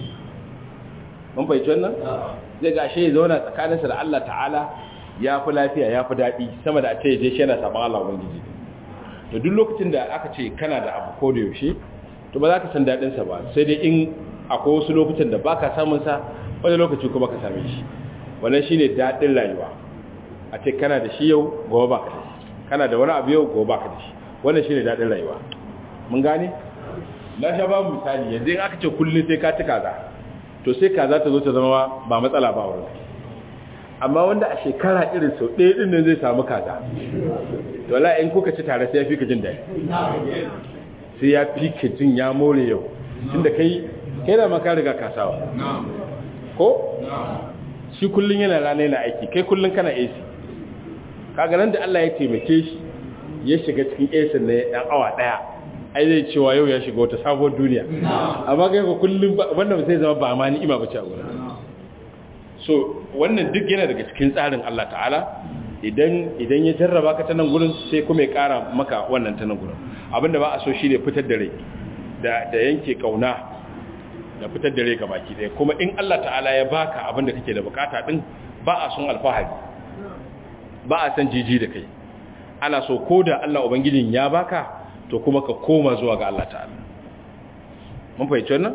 mun fahimci wannan zai ga ashe ya zauna tsakaninsa da Allah ta'ala ya fi lafiya ya fi daɗi sama da a ce je shi yana saman Allah ubangiji to duk lokacin da aka ce kana da abu ko da yaushe to ba za ka san daɗinsa ba sai dai in akwai wasu lokutan da ba ka samun sa wani lokaci kuma ka same shi wannan shine daɗin rayuwa a ce kana da shi yau gobe baka da shi kana da wani abu yau gobe baka da shi wannan shine dadin rayuwa mun gane na sha babu misali yanzu in aka ce kullun sai ka ci kaza to sai kaza ta zo ta zama ba matsala ba wurin amma wanda a shekara irin sau ɗaya ɗin nan zai samu kaza to wala in kuka ci tare sai ya fi ka jin daɗi sai ya fi ka jin ya more yau tunda kai kai da maka riga kasawa ko shi kullun yana rana yana aiki kai kullun kana AC kaga nan da Allah ya taimake shi ya shiga cikin AC ne dan awa daya ai zai cewa yau ya shiga wata sabuwar duniya amma kai ko kullun wannan sai zama ba ma ni'ima bace a gurin so wannan duk yana daga cikin tsarin Allah ta'ala idan idan ya jarraba ka ta nan gurin sai kuma ya kara maka wannan ta nan gurin abinda ba a so shine fitar da rai da da yanke kauna da fitar da rai ga baki ɗaya kuma in Allah ta'ala ya baka abinda kake da bukata din ba a son alfahari ba a san jiji da kai ana so ko da Allah ubangijin ya baka to kuma ka koma zuwa ga Allah ta'ala mun fahimci wannan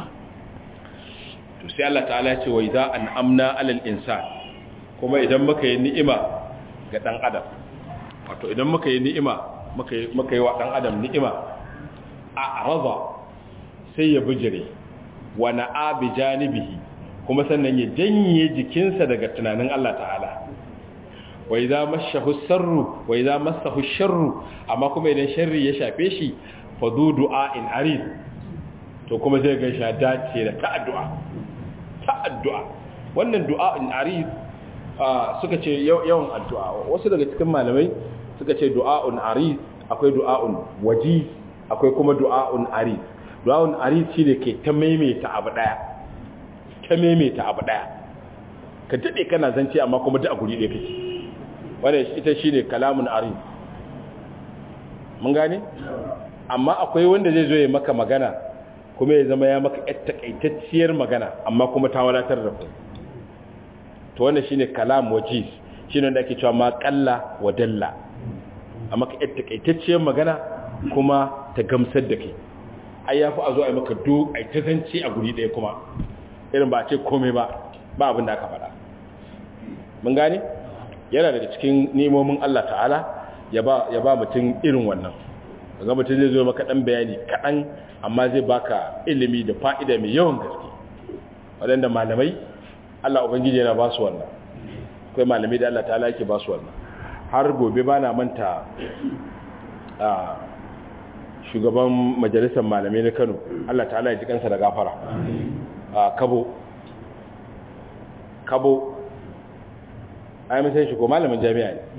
to sai Allah ta'ala ya ce wa idza an'amna 'alal insan kuma idan muka yi ni'ima ga dan adam wato idan muka yi ni'ima muka yi muka yi wa dan adam ni'ima a arada sai ya bijire wa na'a bi janibihi kuma sannan ya janye jikinsa daga tunanin Allah ta'ala wa idza mashahu sarru wa idza massahu sharru amma kuma idan sharri ya shafe shi fa du du'a'in arid to kuma zai ga shi dace da ta'addu'a ta'addu'a wannan du'a'in arid suka ce yawan addu'a wasu daga cikin malamai suka ce du'a'un arid akwai du'a'un waji akwai kuma du'a'un arid du'a'un arid shine ke ta maimaita abu daya ta maimaita abu daya ka dade kana zance amma kuma duk a guri ɗaya kake wannan ita shine kalamun arid mun gane amma akwai wanda zai zo ya maka magana kuma ya zama ya maka yar takaitacciyar magana amma kuma ta wadatar da ku to wannan shine kalam wajiz shine wanda ake cewa ma qalla wa dalla amma ka yar takaitacciyar magana kuma ta gamsar da kai ai yafi a zo ai maka do ai ta zance a guri ɗaya kuma irin ba a ce komai ba ba abin da aka faɗa mun gane yana daga cikin nemomin Allah ta'ala ya ba ya ba mutum irin wannan ga mutum zai zo maka dan bayani kaɗan amma zai baka ilimi da fa'ida mai yawan gaske waɗanda malamai Allah Ubangiji yana ba su wannan akwai malamai da Allah ta'ala yake ba su wannan har gobe ba na manta a shugaban majalisar malamai na Kano Allah ta'ala ya ji kansa da gafara a kabo kabo ai mun san shi ko malamin jami'a ne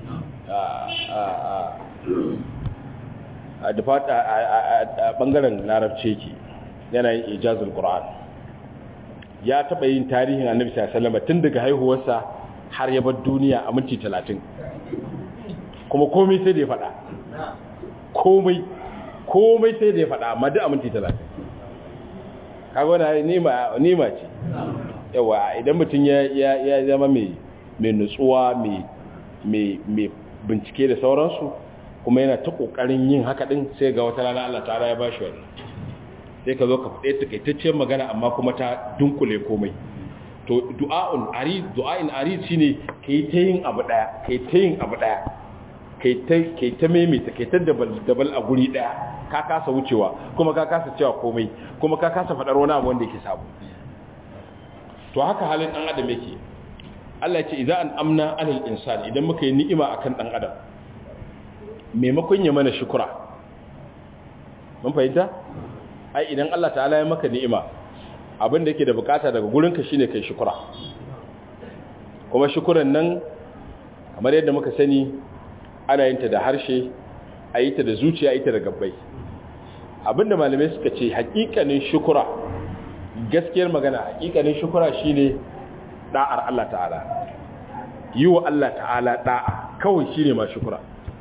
a dufata a bangaren larabci ke yana yin ijazul qur'an ya taba yin tarihin annabi sallallahu alaihi wasallam tun daga haihuwarsa har ya bar duniya a minti 30 kuma komai sai da ya faɗa komai komai sai da ya faɗa amma duk a minti 30 kaga wannan nima nima ce yawa idan mutum ya ya zama mai mai nutsuwa mai mai mai bincike da sauransu kuma yana ta kokarin yin haka din sai ga wata rana Allah ta'ala ya bashi wannan sai ka zo ka fade takaitaccen magana amma kuma ta dunkule komai to du'a'un arid du'a'in arid shine kai ta yin abu daya kai ta yin abu daya kai ta kai ta maimaita kai ta dabal dabal a guri daya ka kasa wucewa kuma ka kasa cewa komai kuma ka kasa fadar wani abu wanda yake sabo to haka halin dan adam yake Allah ya ce idan an amna alal insani idan muka yi ni'ima akan dan adam maimakon ya mana shukura mun fahimta ai idan Allah ta'ala ya maka ni'ima abin da yake da bukata daga gurinka shine kai shukura kuma shukuran nan kamar yadda muka sani ana yin ta da harshe a yi ta da zuciya a yi ta da gabbai abinda malamai suka ce hakikanin shukura gaskiyar magana hakikanin shukura shine da'ar Allah ta'ala yi wa Allah ta'ala da'a kawai shine ma shukura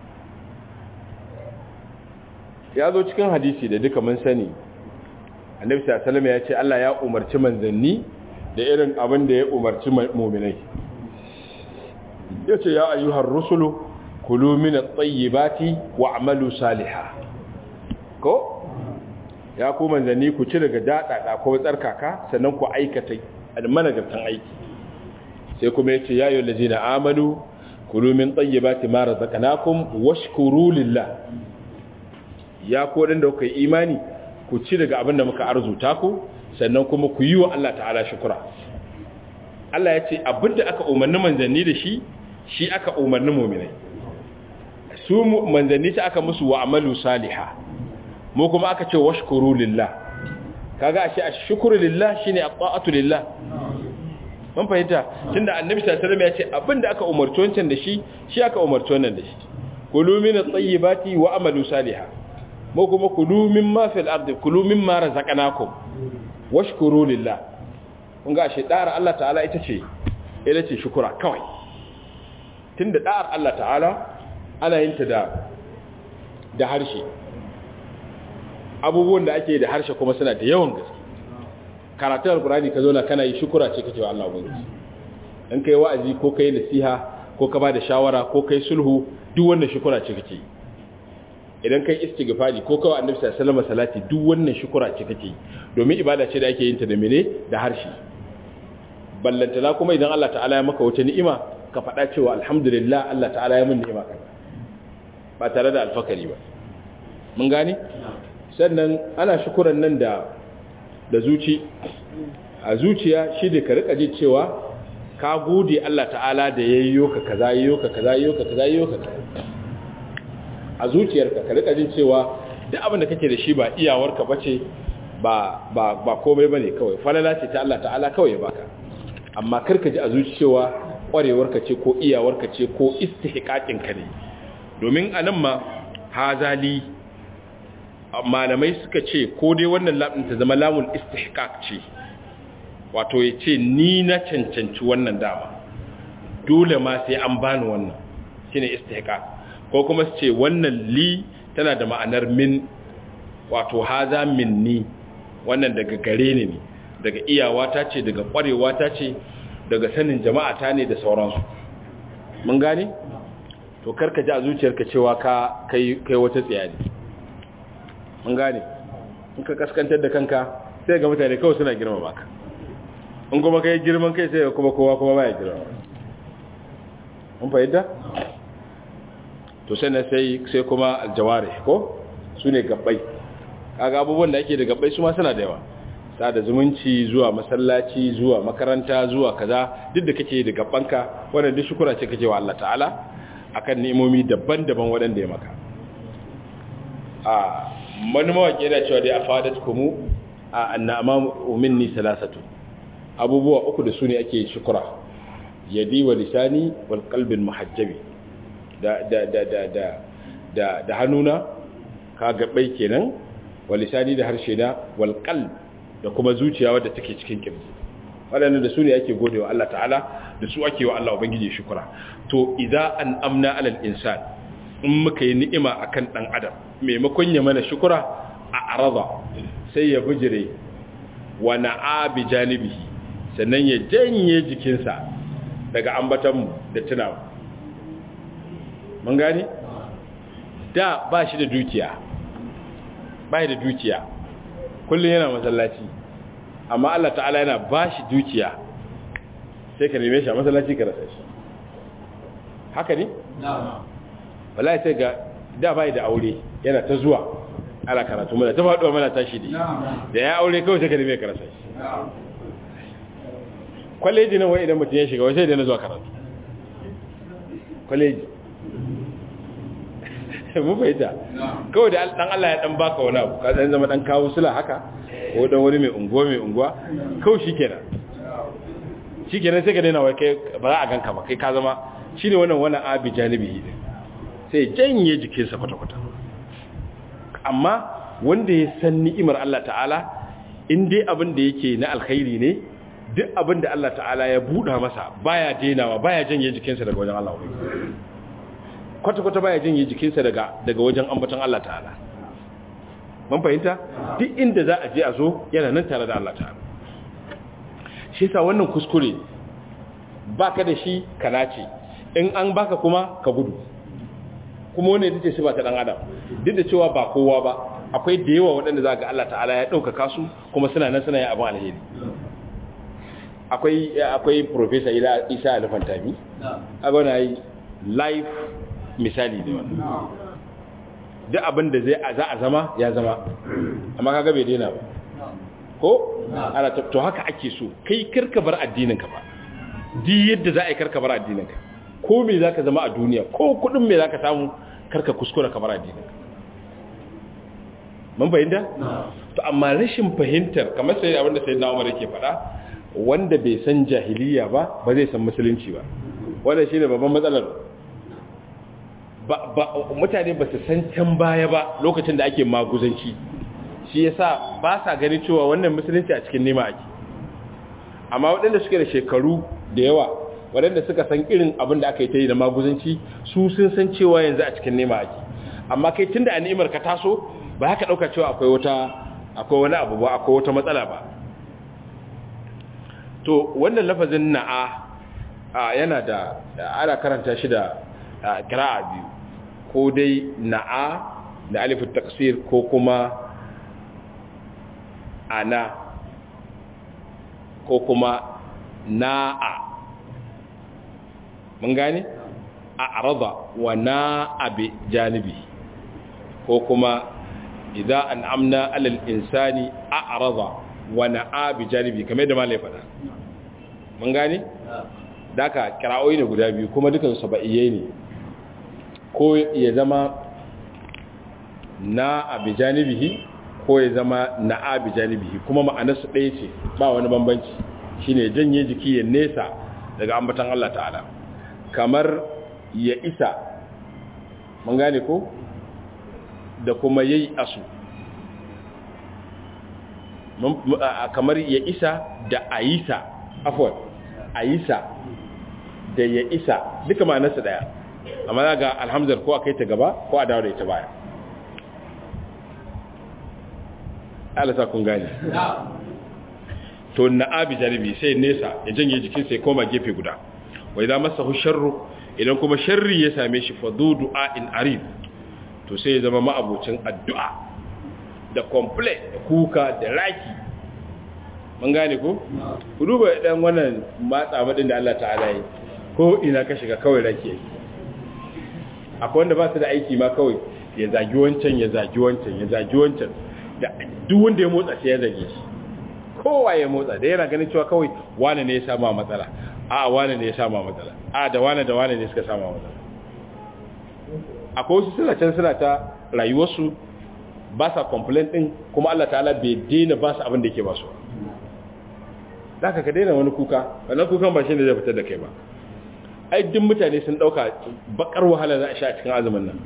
ya zo cikin hadisi da duka mun sani annabi sallallahu ya ce Allah ya umarci manzanni da irin abin da ya umarci mu'minai yace ya ayyuhar rusulu kulu min at-tayyibati wa'malu salihan ko ya ku manzanni ku ci daga dadada ko tsarkaka sannan ku aikata managartan aiki sai kuma yace ya ayyuhal ladina amanu kulu min tayyibati ma razaqnakum washkuru lillah ya kodin da kuka yi imani ku ci daga abin da muka arzuta ku sannan kuma ku yi wa Allah ta'ala shukura Allah ya ce abin da aka umarni manzanni da shi shi aka umarni muminai su manzanni ta aka musu wa amalu saliha mu kuma aka ce washkuru lillah kaga ashe ashkuru lillah shine at-ta'atu lillah mun fahimta tunda annabi sallallahu alaihi wasallam ya ce abinda aka umarci wancan da shi shi aka umarci wannan da shi kulu min at-tayyibati wa amalu salihah mu kuma kulu mimma fil ardi kulu mimma razaqnakum washkuru lillah kun ga ashe da'ar Allah ta'ala ita ce ita ce shukura kawai tunda da'ar Allah ta'ala ana yin ta da da harshe abubuwan da ake da harshe kuma suna da yawan gaske karatun alkurani ka zo na kana yi shukura ce kake wa Allah ubangiji in kai wa'azi ko kai nasiha ko ka bada shawara ko kai sulhu duk wannan shukura ce kake yi idan kai istighfari ko kawai annabi sallallahu alaihi wasallam salati duk wannan shukura ce kake yi domin ibada ce da ake yin ta da mene da harshe ballantana kuma idan Allah ta'ala ya maka wata ni'ima ka faɗa cewa alhamdulillah Allah ta'ala ya min ni'ima kaza ba tare da alfakari ba mun gane sannan ana shukuran nan da da zuci a zuciya shi da ka rika ji cewa ka gode Allah ta'ala da yayyo ka kaza yayyo ka kaza yayyo ka kaza yayyo ka a zuciyarka ka rika jin cewa duk abin da kake da shi ba iyawarka bace ba ba ba komai bane kawai falala ce ta Allah ta'ala kawai ya baka amma karka ji a zuci cewa kwarewarka ce ko iyawarka ce ko istihqaqin ka ne domin anan ma hazali malamai suka ce ko dai wannan lamun ta zama lamun istihqaq ce wato ya ce ni na cancanci wannan dama dole ma sai an bani wannan shine istihqaq ko kuma su ce wannan li tana da ma'anar min wato haza minni wannan daga gare ni ne daga iyawata ce daga ƙwarewata ce daga sanin jama'ata ne da sauransu mun gane to karka ji a zuciyarka cewa ka kai kai wata tsiyani mun gane in ka kaskantar da kanka sai ga mutane kawai suna girma baka in kuma kai girman kai sai kuma kowa kuma baya girma mun fahimta to sannan sai sai kuma aljawari ko su ne gabbai kaga abubuwan da ake da gabbai su ma suna da yawa sada zumunci zuwa masallaci zuwa makaranta zuwa kaza duk da kake da gabbanka wannan duk shukura ce kake wa Allah ta'ala akan ni'imomi daban-daban waɗanda ya maka a wani mawaƙi yana cewa dai afadat kumu a annama minni salasatu abubuwa uku da su ne ake shukura yadi wa lisani wal qalbin muhajjabi da da da da da da da hannuna ka gabai kenan wa lisani da harshe na wal qalb da kuma zuciya wadda take cikin kirji waɗannan da su ne ake godewa Allah ta'ala da su ake wa Allah ubangiji shukura to idza an amna alal insan in muka yi ni'ima akan dan adam maimakon ya mana shukura a arada sai ya bujire wa na'a bi janibihi sannan ya janye jikinsa daga ambatanmu da tunawa mun gani da ba shi da dukiya ba da dukiya kullum yana masallaci amma Allah ta'ala yana ba shi dukiya sai ka neme shi a masallaci ka rasa shi haka ne? wallahi sai ga da bai da aure yana ta zuwa ana karatu mana ta faɗuwa mana tashi da da ya aure kawai sai ka neme ka rasa shi kwaleji nan wai idan mutum ya shiga wai sai da na zuwa karatu kwaleji mu fahimta kawai da dan Allah ya dan baka wani abu ka dan zama dan kawo sula haka ko dan wani mai unguwa mai unguwa kawai shikenan shikenan sai ka daina wai kai ba za a ganka ba kai ka zama shine wannan wannan abi janibi sai janye jikinsa kwata-kwata amma wanda ya san ni'imar Allah ta'ala in dai abin da yake na alkhairi ne duk abin da Allah ta'ala ya buɗa masa baya denawa baya janye jikinsa daga wajen Allah kwata-kwata baya janye jikinsa daga daga wajen ambaton Allah ta'ala mun fahimta duk inda za a je a zo yana nan tare da Allah ta'ala shi yasa wannan kuskure baka da shi kana ce in an baka kuma ka gudu kuma wannan ita ce sifa ta dan adam duk da cewa ba kowa ba akwai da yawa waɗanda za ga Allah ta'ala ya ɗaukaka su kuma suna nan suna yin abin alheri akwai akwai professor Isa Alfantami a gona yi live misali da wannan duk abin da zai za a zama ya zama amma kaga bai daina ba ko ana to haka ake so kai karka bar addinin ka ba di yadda za a yi karka bar addinin ka ko me zaka zama a duniya ko kudin me zaka samu karka kuskura ka bar addinin ka mun fahimta to amma rashin fahimtar kamar sai abinda sai na Umar yake faɗa wanda bai san jahiliya ba ba zai san musulunci ba wannan shine babban matsalar ba mutane ba su san can baya ba lokacin da ake maguzanci shi yasa ba sa gani cewa wannan musulunci a cikin nema ake amma waɗanda suke da shekaru da yawa waɗanda suka san irin abin da aka yi ta yi da maguzanci su sun san cewa yanzu a cikin nema ake amma kai tun da a ni'imar ka taso ba haka ɗauka cewa akwai wata akwai wani abu ba akwai wata matsala ba to wannan lafazin na'a yana da ana karanta shi da kira'a biyu ko dai na'a da alifin taksir ko kuma ana ko kuma na'a mun gane a arada wa na'a bi janibi ko kuma idza an'amna 'alal insani a'rada wa na'a bi janibi kamar da malai faɗa mun gane daka kira'o'i ne guda biyu kuma dukan saba'iyye ne ko ya zama na abi janibihi ko ya zama na abi janibihi kuma ma'anarsu ɗaya ce ba wani bambanci shine janye jiki ya nesa daga ambatan Allah ta'ala kamar ya isa mun gane ko da kuma yayi asu kamar ya isa da ayisa afwan ayisa da ya isa duka ma'anarsa daya amma ga alhamdar ko a kai ta gaba ko a dawo da ita baya alasa kun gane to na abi janibi sai nesa ya janye jikin sai koma gefe guda wai za masa sharru idan kuma sharri ya same shi fa du'a in arid to sai ya zama ma'abocin addu'a da complain da kuka da raki mun gane ko ku duba dan wannan matsa madin da Allah ta'ala yi ko ina ka shiga kawai raki yake akwai wanda ba su da aiki ma kawai ya zagi wancan ya zagi wancan ya zagi wancan da duk wanda ya motsa sai ya zage shi kowa ya motsa da yana ganin cewa kawai wane ne ya samu matsala a wane ne ya samu matsala a da wane da wane ne suka samu matsala akwai wasu suna can suna ta rayuwarsu ba sa complain din kuma Allah ta'ala bai daina ba su abin da yake ba su da ka ka daina wani kuka wannan kukan ba shi ne zai fitar da kai ba ai duk mutane sun dauka bakar wahala za a sha a cikin azumin nan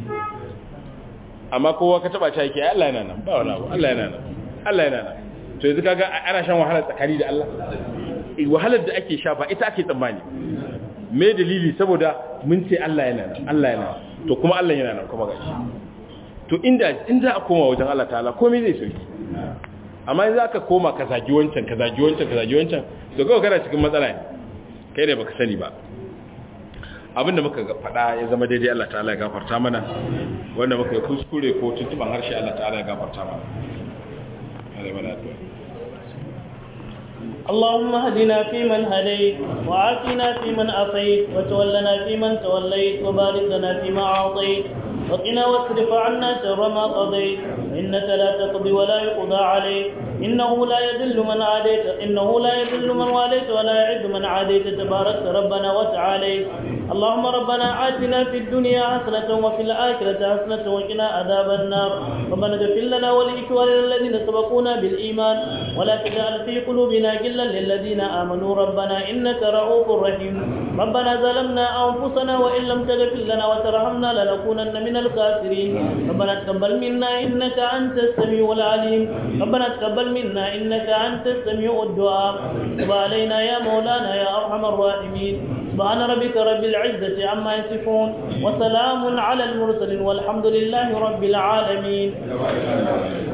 amma kowa ka taba ta yake Allah yana nan ba wani abu Allah yana nan Allah yana nan to yanzu kaga ana shan wahala tsakani da Allah wahalar da ake sha ba ita ake tsammani me dalili saboda mun ce Allah yana nan Allah yana to kuma Allah yana nan kuma gashi to inda in za a koma wajen Allah ta'ala komai zai sauki amma in za ka koma ka zagi wancan ka zagi wancan ka zagi wancan to kawai kana cikin matsala ne kai ne baka sani ba abinda muka faɗa ya zama daidai Allah ta'ala ya gafarta mana wanda muka yi kuskure ko tuntuban harshe Allah ta'ala ya gafarta mana اللهم اهدنا فيمن هديت وعافنا فيمن عافيت وتولنا فيمن توليت وبارك لنا فيما أعطيت وقنا واصرف عنا شر ما قضيت إنك لا تقضي ولا يقضى عليك إنه لا يذل من عاديت إنه لا يذل من واليت ولا يعز من عاديت تبارك ربنا وتعالى اللهم ربنا آتنا في الدنيا حسنة وفي الآخرة حسنة وقنا عذاب النار ربنا اغفر لنا ولإخواننا الذين سبقونا بالإيمان ولا تجعل في قلوبنا غلا للذين آمنوا ربنا إنك رؤوف رحيم ربنا ظلمنا أنفسنا وإن لم تغفر لنا وترحمنا لنكونن من الخاسرين ربنا تقبل منا إنك أنت السميع العليم ربنا تقبل منا إنك أنت السميع الدعاء تب علينا يا مولانا يا أرحم الراحمين سبحان ربك رب العزة عما يصفون وسلام على المرسلين والحمد لله رب العالمين